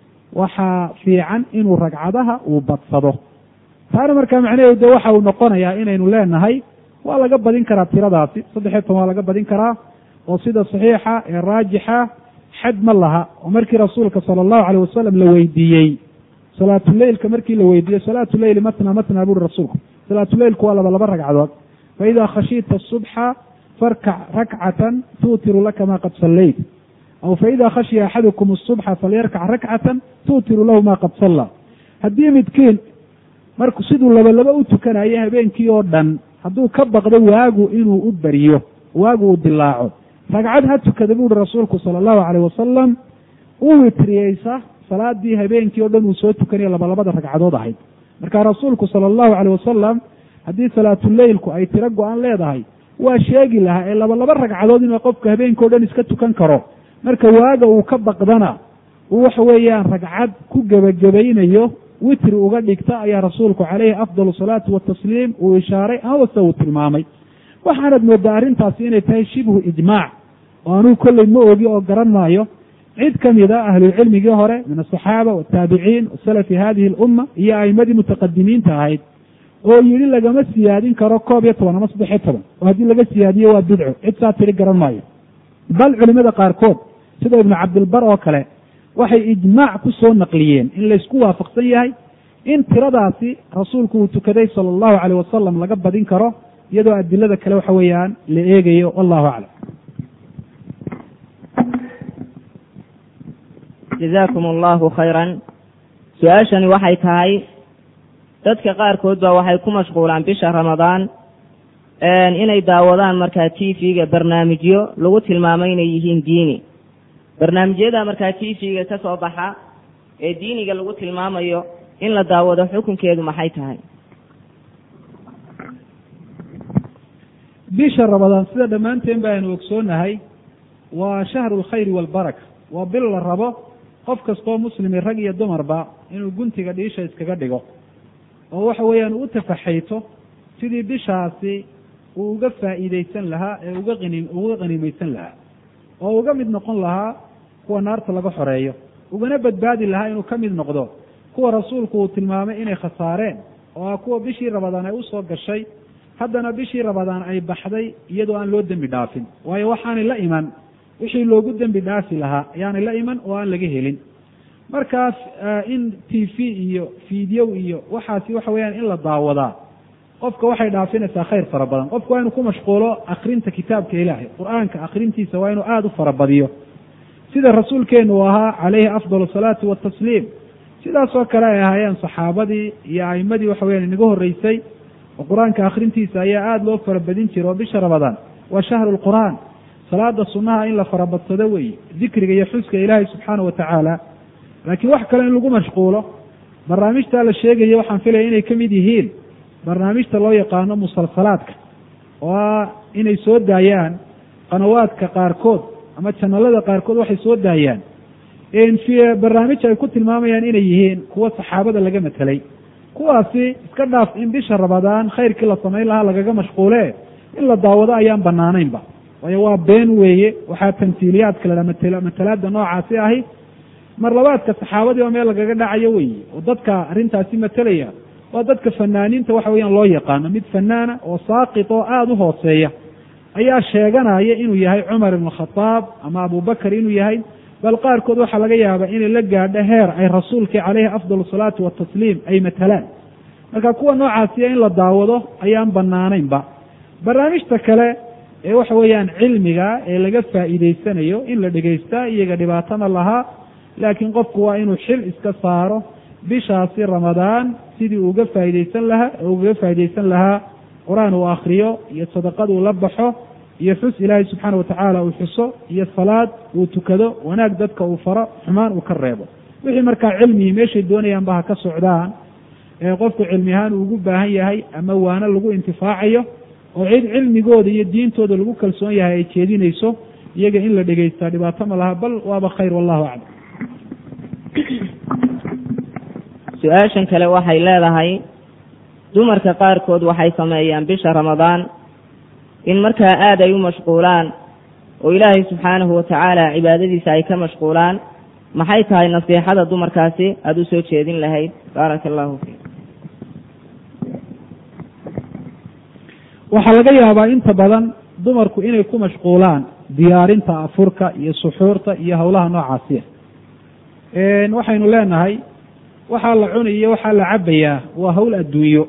waxaa fiican inuu ragcadaha uu badsado taana markaa macnaheedu de waxa uu noqonayaa inaynu leenahay waa laga badin karaa tiradaasi saddexiyo toban waa laga badin karaa oo sida saxiixa ee raajixa xad ma laha oo markii rasuulka sala allahu alayh wasalam la weydiiyey salaatuleylka markii la weydiiyey salaatuleyli matna matna buuri rasuulku salaatuleylku waa laba laba ragcadood fa idaa khashiita asubxa farkac rakcatan tuutiru laka ma qad sallayt aw fa idaa khashiya axadukum asubxa falyarkac rakcatan tuutiru lahu ma qad salla haddii midkiin marku siduu laba laba u tukanayo habeenkii oo dhan hadduu ka baqdo waagu inuu u beriyo waagu uu dilaaco ragcad ha tukada buuhi rasuulku sala allahu calayh wasalam u witriyeysa salaadii habeenkii o dhan uu soo tukanayo labalabada ragcadood ahayd marka rasuulku sala allahu calayh wasalam haddii salaatuleylku ay tiro go-an leedahay waa sheegi lahaa ee labalaba ragcadood inuu qofku habeenkii o dhan iska tukan karo marka waaga uu ka baqdana uu waxa weeyaan ragcad ku gebagabaynayo witri uga dhigta ayaa rasuulku calayhi afdal salaati watasliim uu ishaaray amase uu tilmaamay waxaanad moodaa arrintaasi inay tahay shibhu ijmaac oo anuu kolley ma ogi oo garan maayo cid ka mid a ahlucilmigii hore min asaxaaba wataabiciin wasalafi hadihi alumma iyo a'imadii mutaqadimiinta ahayd oo yidhi lagama siyaadin karo koob iyo toban ama saddex iyo toban oo haddii laga siyaadiyo waa bidco cid saa tiri garan maayo bal culimada qaarkood sida ibnu cabdilbar oo kale waxay ijmaac ku soo naqliyeen in laysku waafaqsan yahay in tiradaasi rasuulku uu tukaday sala allahu calayh wasalam laga badin karo iyadoo adilada kale waxa weeyaan la eegayo wallahu aclam jazaakum allahu khayran su-aashani waxay tahay dadka qaarkood ba waxay ku mashquulaan bisha ramadaan inay daawadaan markaa t v-ga barnaamijyo lagu tilmaamay inay yihiin diini barnaamijyada markaa t v-ga ka soo baxa ee diiniga lagu tilmaamayo in la daawado xukunkeedu maxay tahay bisha ramadaan sida dhammaanteen ba aynu ogsoonahay waa shahru lkhayri waalbaraka waa bil la rabo qof kastoo muslimi rag iyo dumarba inuu guntiga dhiisha iskaga dhigo oo waxa weeyaan u tafaxayto sidii bishaasi uu uga faa'iidaysan lahaa ee uga qani uga qanimaysan lahaa oo uga mid noqon lahaa kuwa naarta laga xoreeyo ugana badbaadi lahaa inuu ka mid noqdo kuwa rasuulku uu tilmaamay inay khasaareen oo ah kuwa bishii rabadaan ay usoo gashay haddana bishii rabadaan ay baxday iyadoo aan loo dembi dhaafin waayo waxaanay la iman wixii loogu dembi dhaafi lahaa ayaanay la iman oo aan laga helin markaas in t v iyo fiidyow iyo waxaasi waxa weeyaan in la daawadaa qofka waxay dhaafinaysaa khayr fara badan qofku waa inuu ku mashquulo akrinta kitaabka ilaahay qur-aanka akrintiisa waa inuu aada u farabadiyo sida rasuulkeenu uu ahaa calayhi afdal asalaatu watasliim sidaasoo kale ay ahaayeen saxaabadii iyo a'imadii waxa weyaan inaga horreysay oo qur-aanka akhrintiisa ayaa aada loo farabadin jiray oo bisha ramadaan waa shahru lqur'aan salaada sunnaha in la farabadsado weeye dikriga iyo xuska ilaahay subxaana wa tacaala laakiin wax kale in lagu mashquulo barnaamijtaa la sheegaya waxaan filaya inay ka mid yihiin barnaamijta loo yaqaano musalsalaadka oo ah inay soo daayaan qanawaadka qaarkood ama janalada qaarkood waxay soo daayaan barnaamij ay ku tilmaamayaan inay yihiin kuwa saxaabada laga matelay kuwaasi iska dhaaf in bisha ramadaan khayrkii la samayn lahaa lagaga mashquule in la daawado ayaan banaanaynba waayo waa been weeye waxaa tamsiiliyaadka ladhaa matl matalaada noocaasi ahi mar labaadka saxaabadii oo meel lagaga dhacayo weeye oo dadka arrintaasi matelaya waa dadka fanaaniinta waxa weeyaan loo yaqaano mid fanaana oo saaqit oo aada u hooseeya ayaa sheeganaya inuu yahay cumar ibn khataab ama abubakar inuu yahay bal qaarkood waxaa laga yaabaa inay la gaadho heer ay rasuulkii caleyhi afdal asalaatu watasliim ay matalaan marka kuwa noocaasiya in la daawado ayaan banaanaynba barnaamijta kale ee waxa weeyaan cilmiga ee laga faa'iideysanayo in la dhegaystaa iyaga dhibaatana lahaa laakiin qofku waa inuu xil iska saaro bishaasi ramadaan sidii uga faa'iideysan lahaa ugaga faa'iideysan lahaa qur-aan uu akriyo iyo sadaqad uu la baxo iyo xus ilaahay subxaana watacaala uu xuso iyo salaad uu tukado wanaag dadka uu faro xumaan uu ka reebo wixii markaa cilmigii meeshay doonayaanba ha ka socdaan ee qofku cilmi ahaan uu ugu baahan yahay ama waano lagu intifaacayo oo cid cilmigooda iyo diintooda lagu kalsoon yahay ay jeedinayso iyaga in la dhegeystaa dhibaato ma laha bal waaba khayr wallahu aclam su-aashan kale waxay leedahay dumarka qaarkood waxay sameeyaan bisha ramadaan in markaa aada ay u mashquulaan oo ilaahay subxaanahu watacaala cibaadadiisa ay ka mashquulaan maxay tahay nasiixada dumarkaasi aada u soo jeedin lahayd baaraka allahu fiik waxaa laga yaabaa inta badan dumarku inay ku mashquulaan diyaarinta afurka iyo suxuurta iyo howlaha noocaasiya waxaynu leenahay waxaa la cunayo waxaa la cabayaa waa hawl adduunyo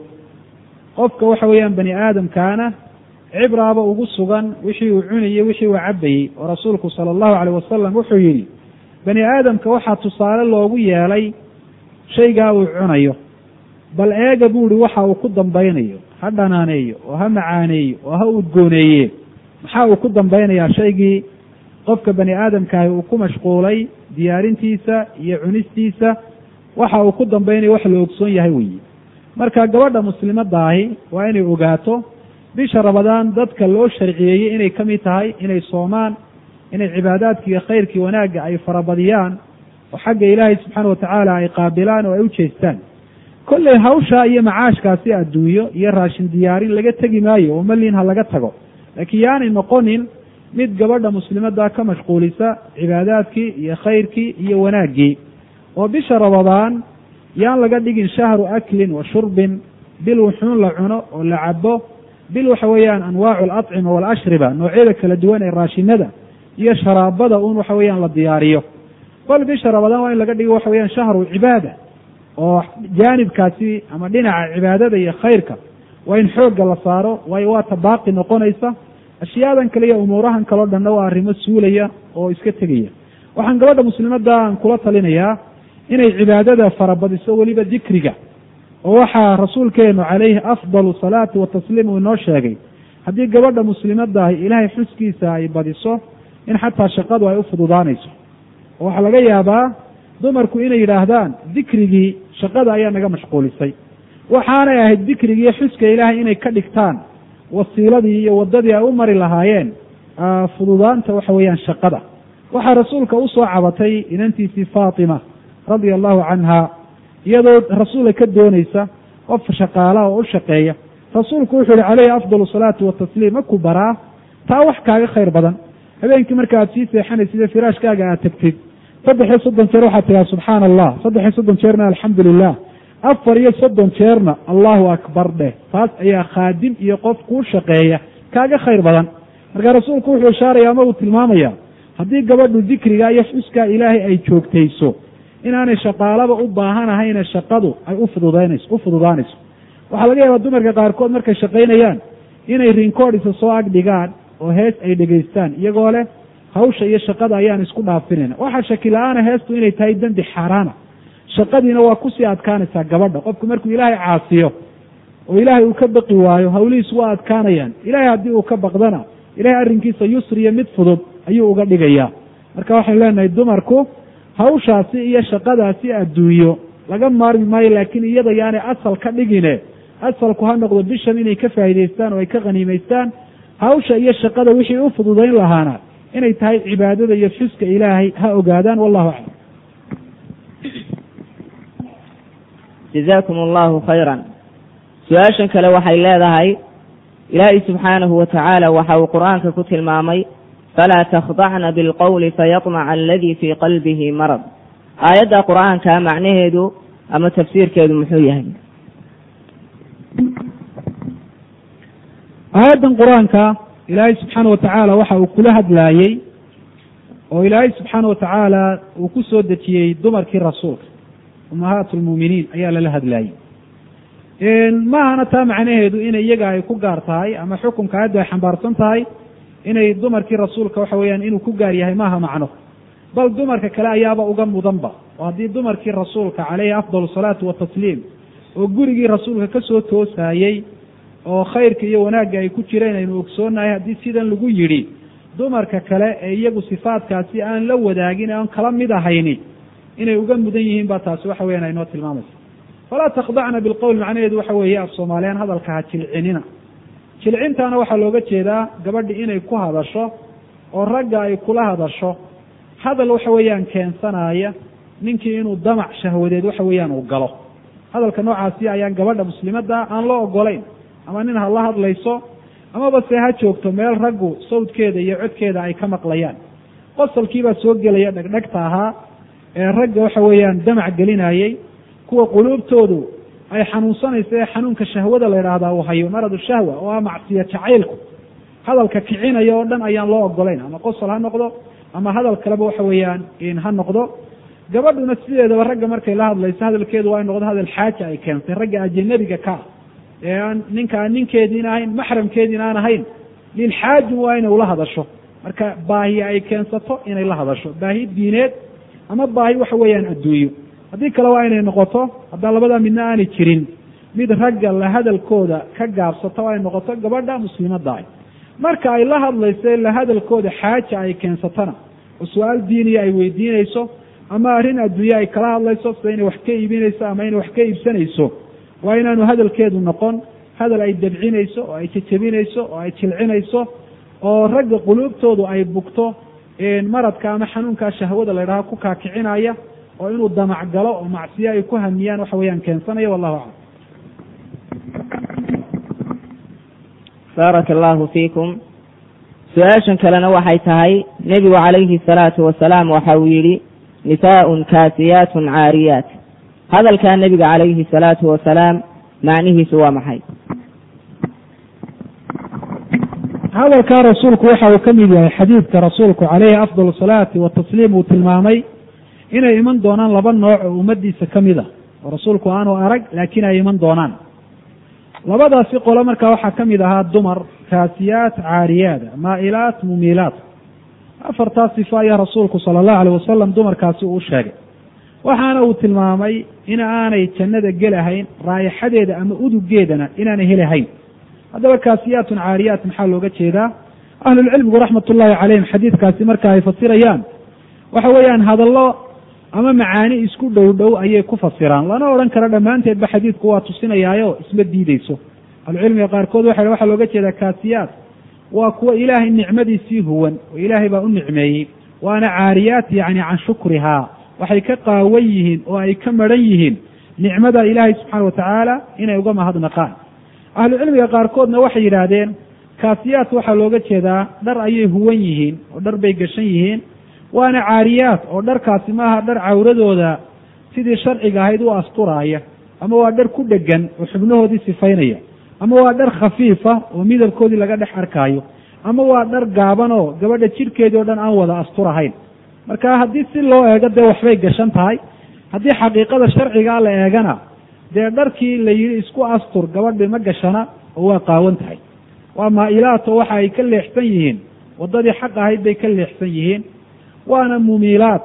qofka waxa weeyaan bani aadamkaana cibraaba ugu sugan wixii uu cunayey wixii uu cabayey oo rasuulku sala allahu caleyh wasalam wuxuu yidhi bani aadamka waxaa tusaale loogu yeelay shaygaa uu cunayo bal eega buu ihi waxa uu ku dambaynayo ha dhanaaneeyo oo ha macaaneeyo oo ha udgooneeye maxaa uu ku dambaynayaa shaygii qofka bani aadamkaahi uu ku mashquulay diyaarintiisa iyo cunistiisa waxa uu ku dambaynayo wax la ogsoon yahay weeye marka gabadha muslimadaahi waa inay ogaato bisha ramadaan dadka loo sharciyeeyey inay ka mid tahay inay soomaan inay cibaadaadki iyo khayrkii wanaagga ay farabadiyaan oo xagga ilaahay subxaana watacaala ay qaabilaan oo ay u jeestaan kolley hawshaa iyo macaashkaasi adduunyo iyo raashin diyaarin laga tegi maayo oo malin ha laga tago laakiin yaanay noqonin mid gabadha muslimadda ka mashquulisa cibaadaadkii iyo khayrkii iyo wanaaggii oo bisha ramadaan yaan laga dhigin shahru aklin wa shurbin bil wuxuun la cuno oo la cabo bil waxa weeyaan anwaacu alacima walashriba noocyada kala duwan ee raashinada iyo sharaabada un waxa weeyaan la diyaariyo bal bisha ramadaan waa in laga dhigo waxa weyaan shahru cibaada oo jaanibkaasi ama dhinaca cibaadada iyo khayrka waa in xoogga la saaro waayo waa ta baaqi noqonaysa ashyaadan kale iyo umuurahan kaleo dhanna waa arrimo suulaya oo iska tegaya waxaan gabadha muslimadda aan kula talinayaa inay cibaadada farabadiso weliba dikriga oo waxaa rasuulkeenu calayhi afdalu salaati watasliim uu inoo sheegay haddii gabadha muslimadaahi ilaahay xuskiisa ay badiso in xataa shaqadu ay u fududaanayso oo waxaa laga yaabaa dumarku inay yidhaahdaan dikrigii shaqada ayaa naga mashquulisay waxaanay ahayd dikrigii xuska ilaahay inay ka dhigtaan wasiiladii iyo waddadii ay u mari lahaayeen fududaanta waxa weeyaan shaqada waxaa rasuulka usoo cabatay inantiisii faatima radia allahu canha iyadoo rasuulka ka doonaysa qof shaqaalaha oo u shaqeeya rasuulku wuxuu yihi calayhi afdal salaatu watasliim ma ku baraa taa wax kaaga khayr badan habeenkii marka aad sii seexanayside firaashkaaga aad tagtid saddex iyo soddon jeer waxaad tiraa subxaana allah saddex iyo soddon jeerna alxamdu lilah afar iyo soddon jeerna allahu akbar dheh taas ayaa khaadim iyo qof kuu shaqeeya kaaga khayr badan marka rasuulku wuxuu ishaaraya ama uu tilmaamaya haddii gabadhu dikriga iyo xuskaa ilaahay ay joogtayso inaanay shaqaalaba u baahanahayne shaqadu ay ufududaynayso u fududaanayso waxaa laga yaabaa dumarka qaarkood markay shaqaynayaan inay rinkoodhisa soo ag dhigaan oo hees ay dhegaystaan iyagoo leh hawsha iyo shaqada ayaan isku dhaafinayna waxaa shaki la-aana heestu inay tahay dembi xaaraana shaqadiina waa kusii adkaanaysaa gabadha qofku markuu ilaahay caasiyo oo ilaahay uu ka baqi waayo hawlihiisu waa adkaanayaan ilahay haddii uu ka baqdana ilahay arrinkiisa yusriyo mid fudud ayuu uga dhigayaa marka waxaynu leenahay dumarku hawshaasi iyo shaqadaasi adduunyo laga maarmi maayo laakiin iyada yaanay asal ka dhigine asalku ha noqdo bishan inay ka faa'idaystaan oo ay ka khaniimaystaan hawsha iyo shaqada wixii u fududayn lahaana inay tahay cibaadada iyo xuska ilaahay ha ogaadaan wallahu aclam jazaakum allahu khayran su-aashan kale waxay leedahay ilaahay subxaanahu wa tacaala waxa uu qur-aanka ku tilmaamay falaa takhdacna bilqowli fayatmaca aladii fii qalbihi marad aayadda qur-aanka macnaheedu ama tafsiirkeedu muxuu yahay aayaddan qur-aanka ilaahay subxaana watacaala waxa uu kula hadlaayey oo ilaahay subxaana watacaala uu ku soo dejiyey dumarkii rasuulka ummahaat lmuuminiin ayaa lala hadlaayey maahana taa macnaheedu inay iyaga ay ku gaar tahay ama xukunka aayaddu ay xambaarsan tahay inay dumarkii rasuulka waxa weeyaan inuu ku gaar yahay maaha macno bal dumarka kale ayaaba uga mudanba oo haddii dumarkii rasuulka caleyhi afdal salaatu watasliim oo gurigii rasuulka ka soo toosaayey oo khayrka iyo wanaagga ay ku jireen aynu ogsoonahay haddii sidan lagu yidhi dumarka kale ee iyagu sifaadkaasi aan la wadaagin aan kala mid ahayni inay uga mudan yihiin baa taasi waxa weyan aynoo tilmaamaysa falaa takhdacna bilqowl macnaheedu waxa weeye af soomaaliyaan hadalka ha jilcinina jilcintaana waxaa looga jeedaa gabadhi inay ku hadasho oo ragga ay kula hadasho hadal waxa weeyaan keensanaya ninkii inuu damac shahwadeed waxa weeyaan uu galo hadalka noocaasi ayaan gabadha muslimadda aan loo ogolayn ama nin ha la hadlayso amaba se ha joogto meel raggu sawdkeeda iyo codkeeda ay ka maqlayaan qosalkiibaa soo gelaya dhegdhegta ahaa ee ragga waxa weeyaan damac gelinayey kuwa quluubtoodu ay xanuunsanayso ee xanuunka shahwada la yidhaahdaa uu hayo maradu shahwa oo ah macsiya jacaylku hadalka kicinaya oo dhan ayaan loo ogolayn ama qosol ha noqdo ama hadal kaleba waxa weeyaan ha noqdo gabadhuna sideedaba ragga markay la hadlayso hadalkeedu waa in noqdo hadal xaaja ay keentay ragga ajanabiga ka ee aan ninka aan ninkeediin ahayn maxramkeediin aan ahayn lilxaajin waa inay ula hadasho marka baahi ay keensato inay la hadasho baahi diineed ama baahi waxa weeyaan adduunyo haddii kale waa inay noqoto haddaan labadaa midna aanay jirin mid ragga la hadalkooda ka gaabsato ay noqoto gabadha muslimadda ah marka ay la hadlayso la hadalkooda xaaja ay keensatona oo su-aal diiniya ay weydiinayso ama arrin adduunye ay kala hadlayso sida inay wax ka iibinayso ama inay wax ka iibsanayso waa inaanu hadalkeedu noqon hadal ay dabcinayso oo ay jejebinayso oo ay jilcinayso oo ragga quluubtoodu ay bugto maradka ama xanuunkaa shahwada la ydhaha ku kaakicinaya oo inuu damac galo oo macsiyo ay ku hamiyaan waxa weeyaan keensanaya wallahu aclam baaraka allahu fiikum su-aashan kalena waxay tahay nebigu calayhi salaatu wasalaam waxa uu yidhi nisaaun kaasiyaatun caariyaat hadalkaa nebiga calayhi salaatu wasalaam macnihiisu waa maxay hadalkaa rasuulku waxa uu ka mid yahay xadiidka rasuulku caleyhi afdal salaati watasliim uu tilmaamay inay iman doonaan laba nooc oo ummadiisa ka mid a oo rasuulku aanu arag laakiin ay iman doonaan labadaasi qolo markaa waxaa ka mid ahaa dumar kaasiyaat caariyaada maa'ilaat mumiilaat afartaas sifo ayaa rasuulku sala allahu aleyh wasalam dumarkaasi uu sheegay waxaana uu tilmaamay in aanay jannada gelahayn raayixadeeda ama udugeedana inaanay helahayn haddaba kaasiyaatun caariyaat maxaa looga jeedaa ahlulcilmigu raxmat ullahi calayhim xadiidkaasi marka ay fasirayaan waxa weeyaan hadallo ama macaani isku dhow dhow ayay ku fasiraan lana odhan karo dhammaanteedba xadiidku waa tusinayaayo isma diideyso ahlucilmiga qaarkood waxa waxaa looga jeedaa kaasiyaat waa kuwa ilaahay nicmadiisii huwan oo ilaahay baa u nicmeeyey waana caariyaat yacni can shukrihaa waxay ka qaawan yihiin oo ay ka maran yihiin nicmada ilaahay subxaana watacaala inay uga mahadnaqaan ahlucilmiga qaarkoodna waxay yidhaahdeen kaasiyaat waxaa looga jeedaa dhar ayay huwan yihiin oo dhar bay gashan yihiin waana caariyaat oo dharkaasi maaha dhar cawradooda sidii sharciga ahayd u asturaaya ama waa dhar ku dhegan oo xubnahoodii sifaynaya ama waa dhar khafiifa oo midabkoodii laga dhex arkaayo ama waa dhar gaaban oo gabadha jidhkeedii o dhan aan wada asturahayn marka haddii si loo eego dee waxbay gashan tahay haddii xaqiiqada sharcigaa la eegana dee dharkii la yidhi isku astur gabadhi ma gashana oo waa qaawan tahay waa maa-ilaat oo waxa ay ka leexsan yihiin waddadii xaq ahayd bay ka leexsan yihiin waana mumiilaat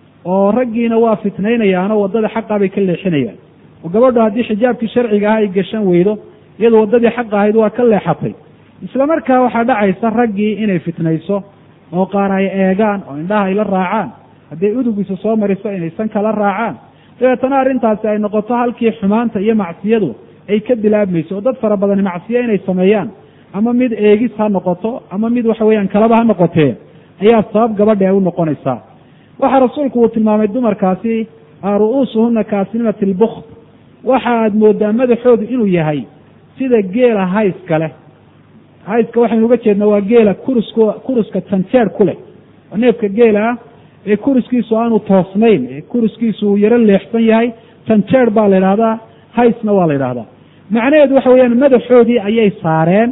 oo raggiina waa fitnaynayaanoo waddada xaqa bay ka leexinayaan oo gabadhu haddii xijaabkii sharciga aha ay gashan weydo iyadu waddadii xaq ahayd waa ka leexatay isla markaa waxaa dhacaysa raggii inay fitnayso oo qaar ay eegaan oo indhaha ay la raacaan hadday udugiisa soo mariso inaysan kala raacaan dabeetana arrintaasi ay noqoto halkii xumaanta iyo macsiyadu ay ka bilaabmayso oo dad fara badani macsiyo inay sameeyaan ama mid eegis ha noqoto ama mid waxa weeyaan kalaba ha noqotee ayaa sabab gabadha ay u noqonaysaa waxaa rasuulku uu tilmaamay dumarkaasi ru'uusuhuna kaasinimati lbukd waxa aad moodaa madaxoodu inuu yahay sida geela hayska leh hayska waxaynu uga jeednaa waa geela kurusku kuruska janjeer ku leh oo neefka geela ah ee kuriskiisu aanu toosnayn ee kuriskiisu uu yaro leexsan yahay janjeer baa la yidhahdaa haysna waa la yidhahdaa macnaheedu waxa weeyaan madaxoodii ayay saareen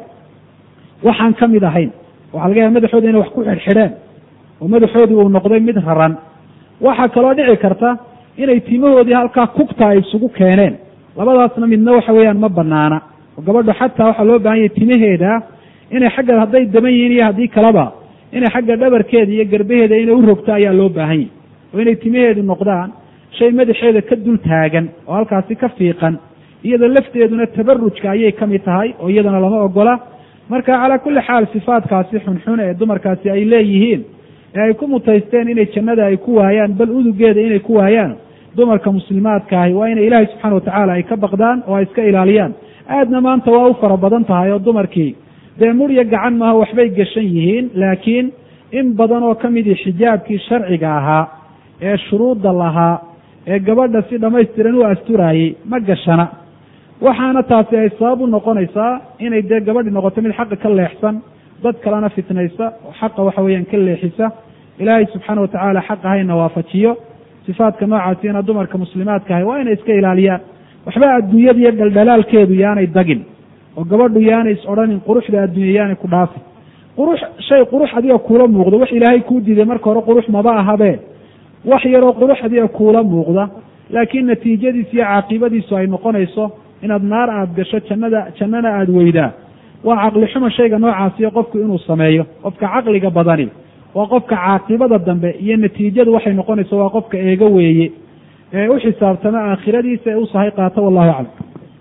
waxaan ka mid ahayn waxaa laga yaaba madaxoodi inay wax ku xidhxidheen oo madaxoodii uu noqday mid raran waxaa kaloo dhici karta inay timahoodii halkaa kugta ay isugu keeneen labadaasna midna waxa weeyaan ma banaana oo gabadhu xataa waxaa loo baahan yahay timaheeda inay xagga hadday daban yihiin iyo haddii kaleba inay xagga dhabarkeeda iyo garbaheeda inay u rogto ayaa loo baahan yahy oo inay timaheedu noqdaan shay madaxeeda ka dul taagan oo halkaasi ka fiiqan iyada lafteeduna tabarujka ayay ka mid tahay oo iyadana lama ogola marka calaa kulli xaal sifaadkaasi xunxun ee dumarkaasi ay leeyihiin ee ay ku mutaysteen inay jannada ay ku waayaan bal udugeeda inay ku waayaan dumarka muslimaadka ahi waa inay ilaahay subxaana watacaala ay ka baqdaan oo ay iska ilaaliyaan aadna maanta waa u fara badan tahay oo dumarkii dee murya gacan maaha waxbay gashan yihiin laakiin in badan oo ka midii xijaabkii sharciga ahaa ee shuruudda lahaa ee gabadha si dhammaystiran u asturaayey ma gashana waxaana taasi ay sabab u noqonaysaa inay dee gabadhi noqoto mid xaqa ka leexsan dad kalena fitnaysa oo xaqa waxa weeyaan ka leexisa ilaahay subxaana watacaala xaq ahayna waafajiyo sifaadka noocaasina dumarka muslimaadka ahay waa inay iska ilaaliyaan waxba adduunyada iyo dhaldhalaalkeedu yaanay dagin oo gabadhu yaanay is odhanin quruxda adduunya yaanay ku dhaafin qurux shay qurux adiga kuula muuqdo wax ilaahay kuu diiday marka hore qurux maba ahabe wax yaroo qurux adiga kuula muuqda laakiin natiijadiisu iyo caaqibadiisu ay noqonayso inaad naar aada gasho jannada jannana aada weydaa waa caqli xuma shayga noocaasiyo qofku inuu sameeyo qofka caqliga badani waa qofka caaqibada dambe iyo natiijadu waxay noqonayso waa qofka eego weeye ee u xisaabtama aakhiradiisa ee u sahay qaato wallahu aclam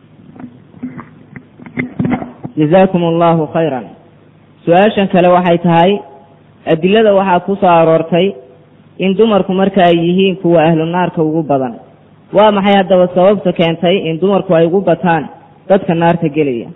jazaakum allahu khayran su-aashan kale waxay tahay adilada waxaa ku soo aroortay in dumarku marka ay yihiin kuwa ahlu naarka ugu badan waa maxay haddaba sababta keentay in dumarku ay ugu bataan dadka naarta gelaya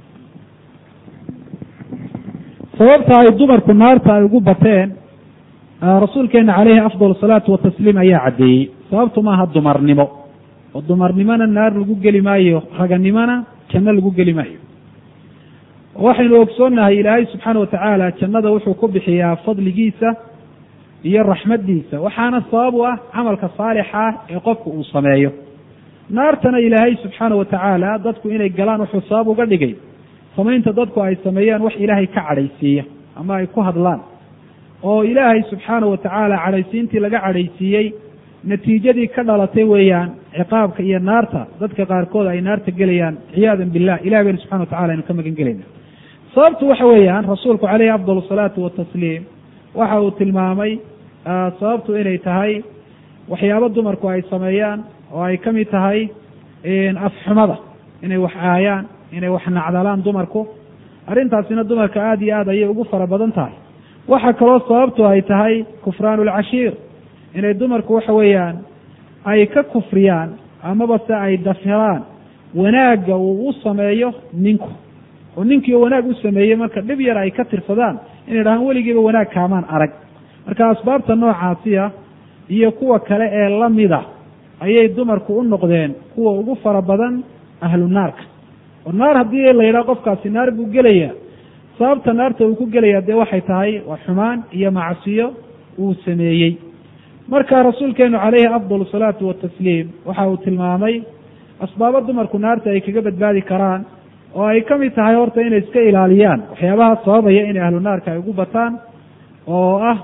sababta ay dumarku naarta ay ugu bateen rasuulkeena caleyhi afdal salaatu watasliim ayaa caddeeyey sababtu maaha dumarnimo oo dumarnimona naar lagu geli maayo raganimona janno lagu geli maayo waxaynu ogsoonnahay ilaahay subxaana watacaala jannada wuxuu ku bixiyaa fadligiisa iyo raxmaddiisa waxaana sabab u ah camalka saalixa ah ee qofku uu sameeyo naartana ilaahay subxaana watacaala dadku inay galaan wuxuu sabab uga dhigay samaynta dadku ay sameeyaan wax ilaahay ka cadhaysiiya ama ay ku hadlaan oo ilaahay subxaana watacaala cadhaysiintii laga cadhaysiiyey natiijadii ka dhalatay weeyaan ciqaabka iyo naarta dadka qaarkood ay naarta gelayaan ciyaadan billah ilahi baynu subxana watacala aynu ka magan gelayna sababtu waxa weeyaan rasuulku caleyhi afdal salaatu watasliim waxa uu tilmaamay sababtu inay tahay waxyaabo dumarku ay sameeyaan oo ay ka mid tahay afxumada inay wax aayaan inay wax nacdalaan dumarku arrintaasina dumarka aada iyo aad ayay ugu fara badan tahay waxaa kaloo sababtu ay tahay kufraan lcashiir inay dumarku waxa weeyaan ay ka kufriyaan amaba se ay dafiraan wanaagga uu u sameeyo ninku oo ninkii wanaag u sameeyey marka dhib yar ay ka tirsadaan inay dhahaan weligiiba wanaag kaamaan arag marka asbaabta noocaasiya iyo kuwa kale ee lamida ayay dumarku u noqdeen kuwa ugu fara badan ahlu naarka oo naar haddii la yidhaha qofkaasi naar buu gelaya sababta naarta uu ku gelaya dee waxay tahay waa xumaan iyo macsiyo uu sameeyey marka rasuulkeenu caleyhi afdal salaatu watasliim waxa uu tilmaamay asbaabo dumarku naarta ay kaga badbaadi karaan oo ay ka mid tahay horta inay iska ilaaliyaan waxyaabaha sababaya inay ahlu naarka ay ugu bataan oo ah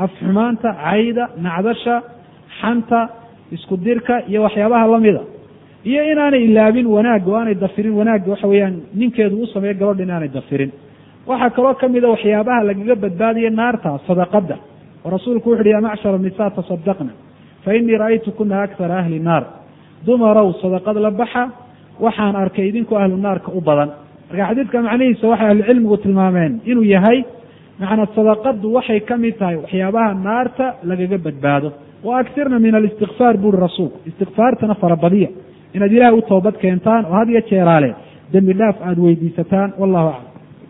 afxumaanta cayda nacdasha xanta isku dirka iyo waxyaabaha lamida iyo inaanay ilaabin wanaagga o aanay dafirin wanaagga waxa weeyaan ninkeedu u sameeyo gabadha inaanay dafirin waxaa kaloo kamida waxyaabaha lagaga badbaadiya naarta sadaqada oo rasuulku wuxu uhi ya macshar nisa tasadaqna fa inii ra'aytu kuna akthara ahli naar dumarow sadaqad la baxa waxaan arkay idinku ahlu naarka u badan marka xadiidka macnihiisa waxay ahlucilmigu tilmaameen inuu yahay macnaa sadaqadu waxay ka mid tahay waxyaabaha naarta lagaga badbaado wa aksirna min alistikfaar buri rasuulku istikfaartana farabadiya inaad ilahay u toobad keentaan oo had iyo jeeraale dembi dhaaf aada weydiisataan wallahu aclam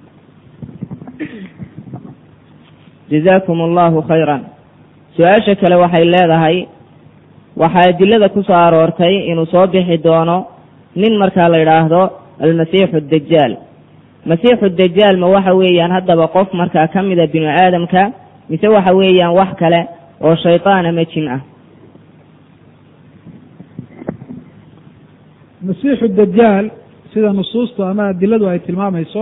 jazaakum allahu khayran su-aasha kale waxay leedahay waxaa adilada ku soo aroortay inuu soo bixi doono nin markaa la yidhaahdo almasiixu dajaal masiixu dajaal ma waxa weeyaan haddaba qof markaa ka mida binu aadamka mise waxa weeyaan wax kale oo shaytaan ama jin ah masiixu dajaal sida nusuustu ama adiladu ay tilmaamayso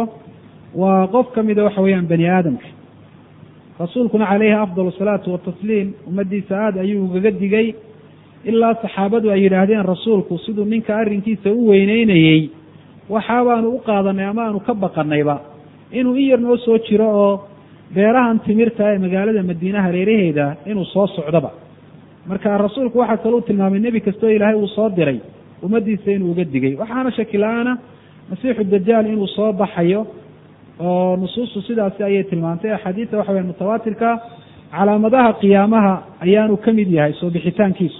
waa qof ka mida waxa weeyaan bani aadamka rasuulkuna calayhi afdal asalaatu watasliim ummaddiisa aada ayuu ugaga digay ilaa saxaabadu ay yidhaahdeen rasuulku siduu ninka arrinkiisa u weyneynayey waxaabaanu u qaadanay ama aanu ka baqanayba inuu in yar noo soo jiro oo beerahan timirta ee magaalada madiine hareeraheeda inuu soo socdoba marka rasuulku waxaa kaluu tilmaamay nebi kastoo ilaahay uu soo diray ummaddiisa inuu uga digay waxaana shaki la-aana masiixu dajaal inuu soo baxayo oo nusuustu sidaasi ayay tilmaantay axaadiista waxa weya mutawaatirka calaamadaha qiyaamaha ayaanu ka mid yahay soo bixitaankiisu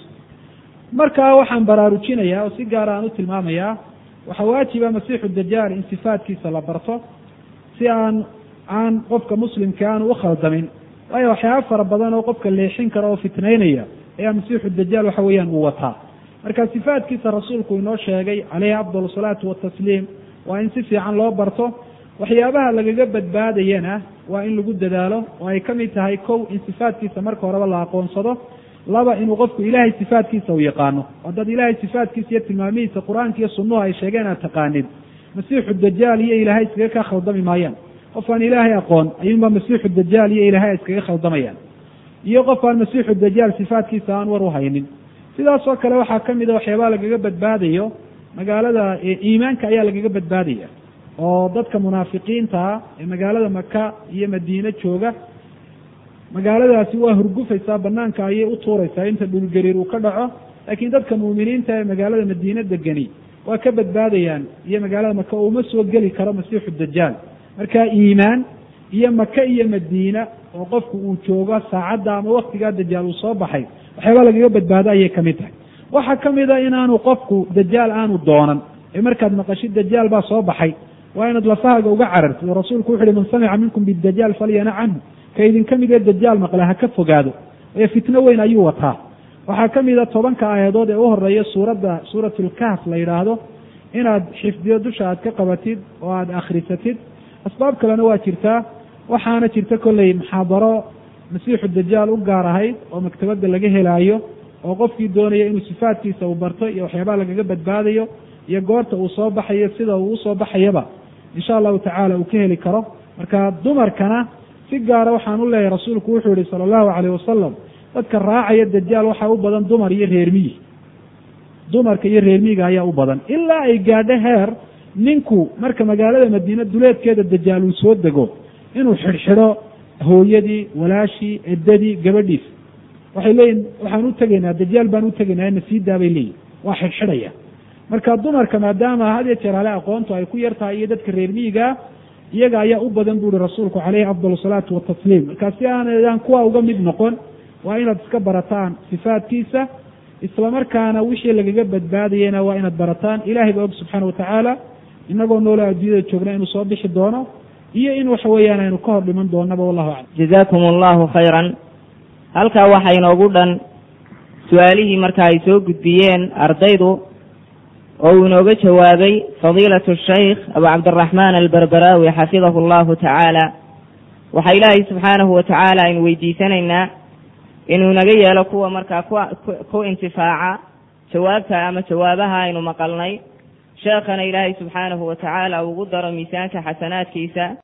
markaa waxaan baraarujinayaa oo si gaara aan u tilmaamayaa waxaa waajiba masiixu dajaal in sifaadkiisa la barto si aan aan qofka muslimka aanu u khaldamin waayo waxyaaba fara badan oo qofka leexin kara oo fitnaynaya ayaa masiixu dajaal waxa weeyaan uu wataa marka sifaadkiisa rasuulku inoo sheegay caleyhi afdal salaatu watasliim waa in si fiican loo barto waxyaabaha lagaga badbaadayana waa in lagu dadaalo oo ay ka mid tahay kow in sifaadkiisa marka horeba la aqoonsado laba inuu qofku ilaahay sifaadkiisa u yaqaano oo dad ilaahay sifaadkiisa iyo tilmaamihiisa qur-aanka iyo sunnuhu ay sheegeen aad taqaanid masiixu dajaal iyo ilaahay iskaga kaa khaldami maayaan qof aan ilaahay aqoon ayuunba masiixu dajaal iyo ilaahay iskaga khaldamayaan iyo qof aan masiixu dajaal sifaadkiisa aan war u haynin sidaas oo kale waxaa ka mid a waxyaabaha lagaga badbaadayo magaalada iimaanka ayaa lagaga badbaadaya oo dadka munaafiqiintaa ee magaalada maka iyo madiine jooga magaaladaasi waa hurgufaysaa banaanka ayay u tuuraysaa inta dhulgariir uu ka dhaco laakiin dadka muuminiinta ee magaalada madiine degani waa ka badbaadayaan iyo magaalada maka oo uma soo geli karo masiixu dajaal marka iimaan iyo maka iyo madiina oo qofku uu joogo saacadda ama waktigaa dajaal uu soo baxay waxyaaba lagaga badbaado ayay kamid tahay waxaa ka mid a inaanu qofku dajaal aanu doonan ee markaad maqashid dajaal baa soo baxay waa inaad lafahaaga uga carartid oo rasuulku wuxu uhi man samica minkum bidajaal falyana canhu ka idinka mid ee dajaal maqle ha ka fogaado ee fitno weyn ayuu wataa waxaa ka mid a tobanka aayadood ee u horeeya suuradda suuratlkahf la yidhaahdo inaad xifdiyo dusha aad ka qabatid oo aad akhrisatid asbaab kalena waa jirtaa waxaana jirta kolley muxaadaro masiixu dajaal u gaar ahayd oo maktabadda laga helaayo oo qofkii doonaya inuu sifaadkiisa uu barto iyo waxyaabaha lagaga badbaadayo iyo goorta uu soo baxayo sida uu usoo baxayaba insha allahu tacaala uu ka heli karo marka dumarkana si gaara waxaan u leeyahay rasuulku wuxuu yihi sala allahu calayh wasalam dadka raacaya dajaal waxaa u badan dumar iyo reermiyi dumarka iyo reermiyiga ayaa u badan ilaa ay gaadho heer ninku marka magaalada madiine duleedkeeda dajaal uu soo dego inuu xidhxidho hooyadii walaashii eddadii gabadhiis waxay leeyihin waxaan u tegaynaa dajaal baan u tegaynaa na sii daa bay leeyihin waa xidhxidhaya marka dumarka maadaama had iyo jeer hale aqoontu ay ku yar tahay iyo dadka reer miyigaa iyaga ayaa u badan bu uhi rasuulku caleyhi afdal salaatu watasliim marka si aanadaan kuwa uga mid noqon waa inaad iska barataan sifaadkiisa islamarkaana wixii lagaga badbaadayena waa inaad barataan ilahay ba og subxaana watacaala inagoo noolo adduunyada joogna inuu soo bixi doono iyo in waxa weeyaan aynu ka hor dhiman doonaba wallahu aclam jazaakum allahu khayran halkaa waxaa inoogu dhan su-aalihii marka ay soo gudbiyeen ardaydu oo uu inooga jawaabay fadiilatu shaykh abu cabdiraxmaan alberberaawi xafidahu allahu tacaala waxaa ilaahay subxaanahu wa tacaala aynu weydiisanaynaa inuu naga yeelo kuwa markaa ku intifaaca jawaabta ama jawaabaha aynu maqalnay sheekhana ilaahay subxaanahu wa tacaala ugu daro miisaanka xasanaadkiisa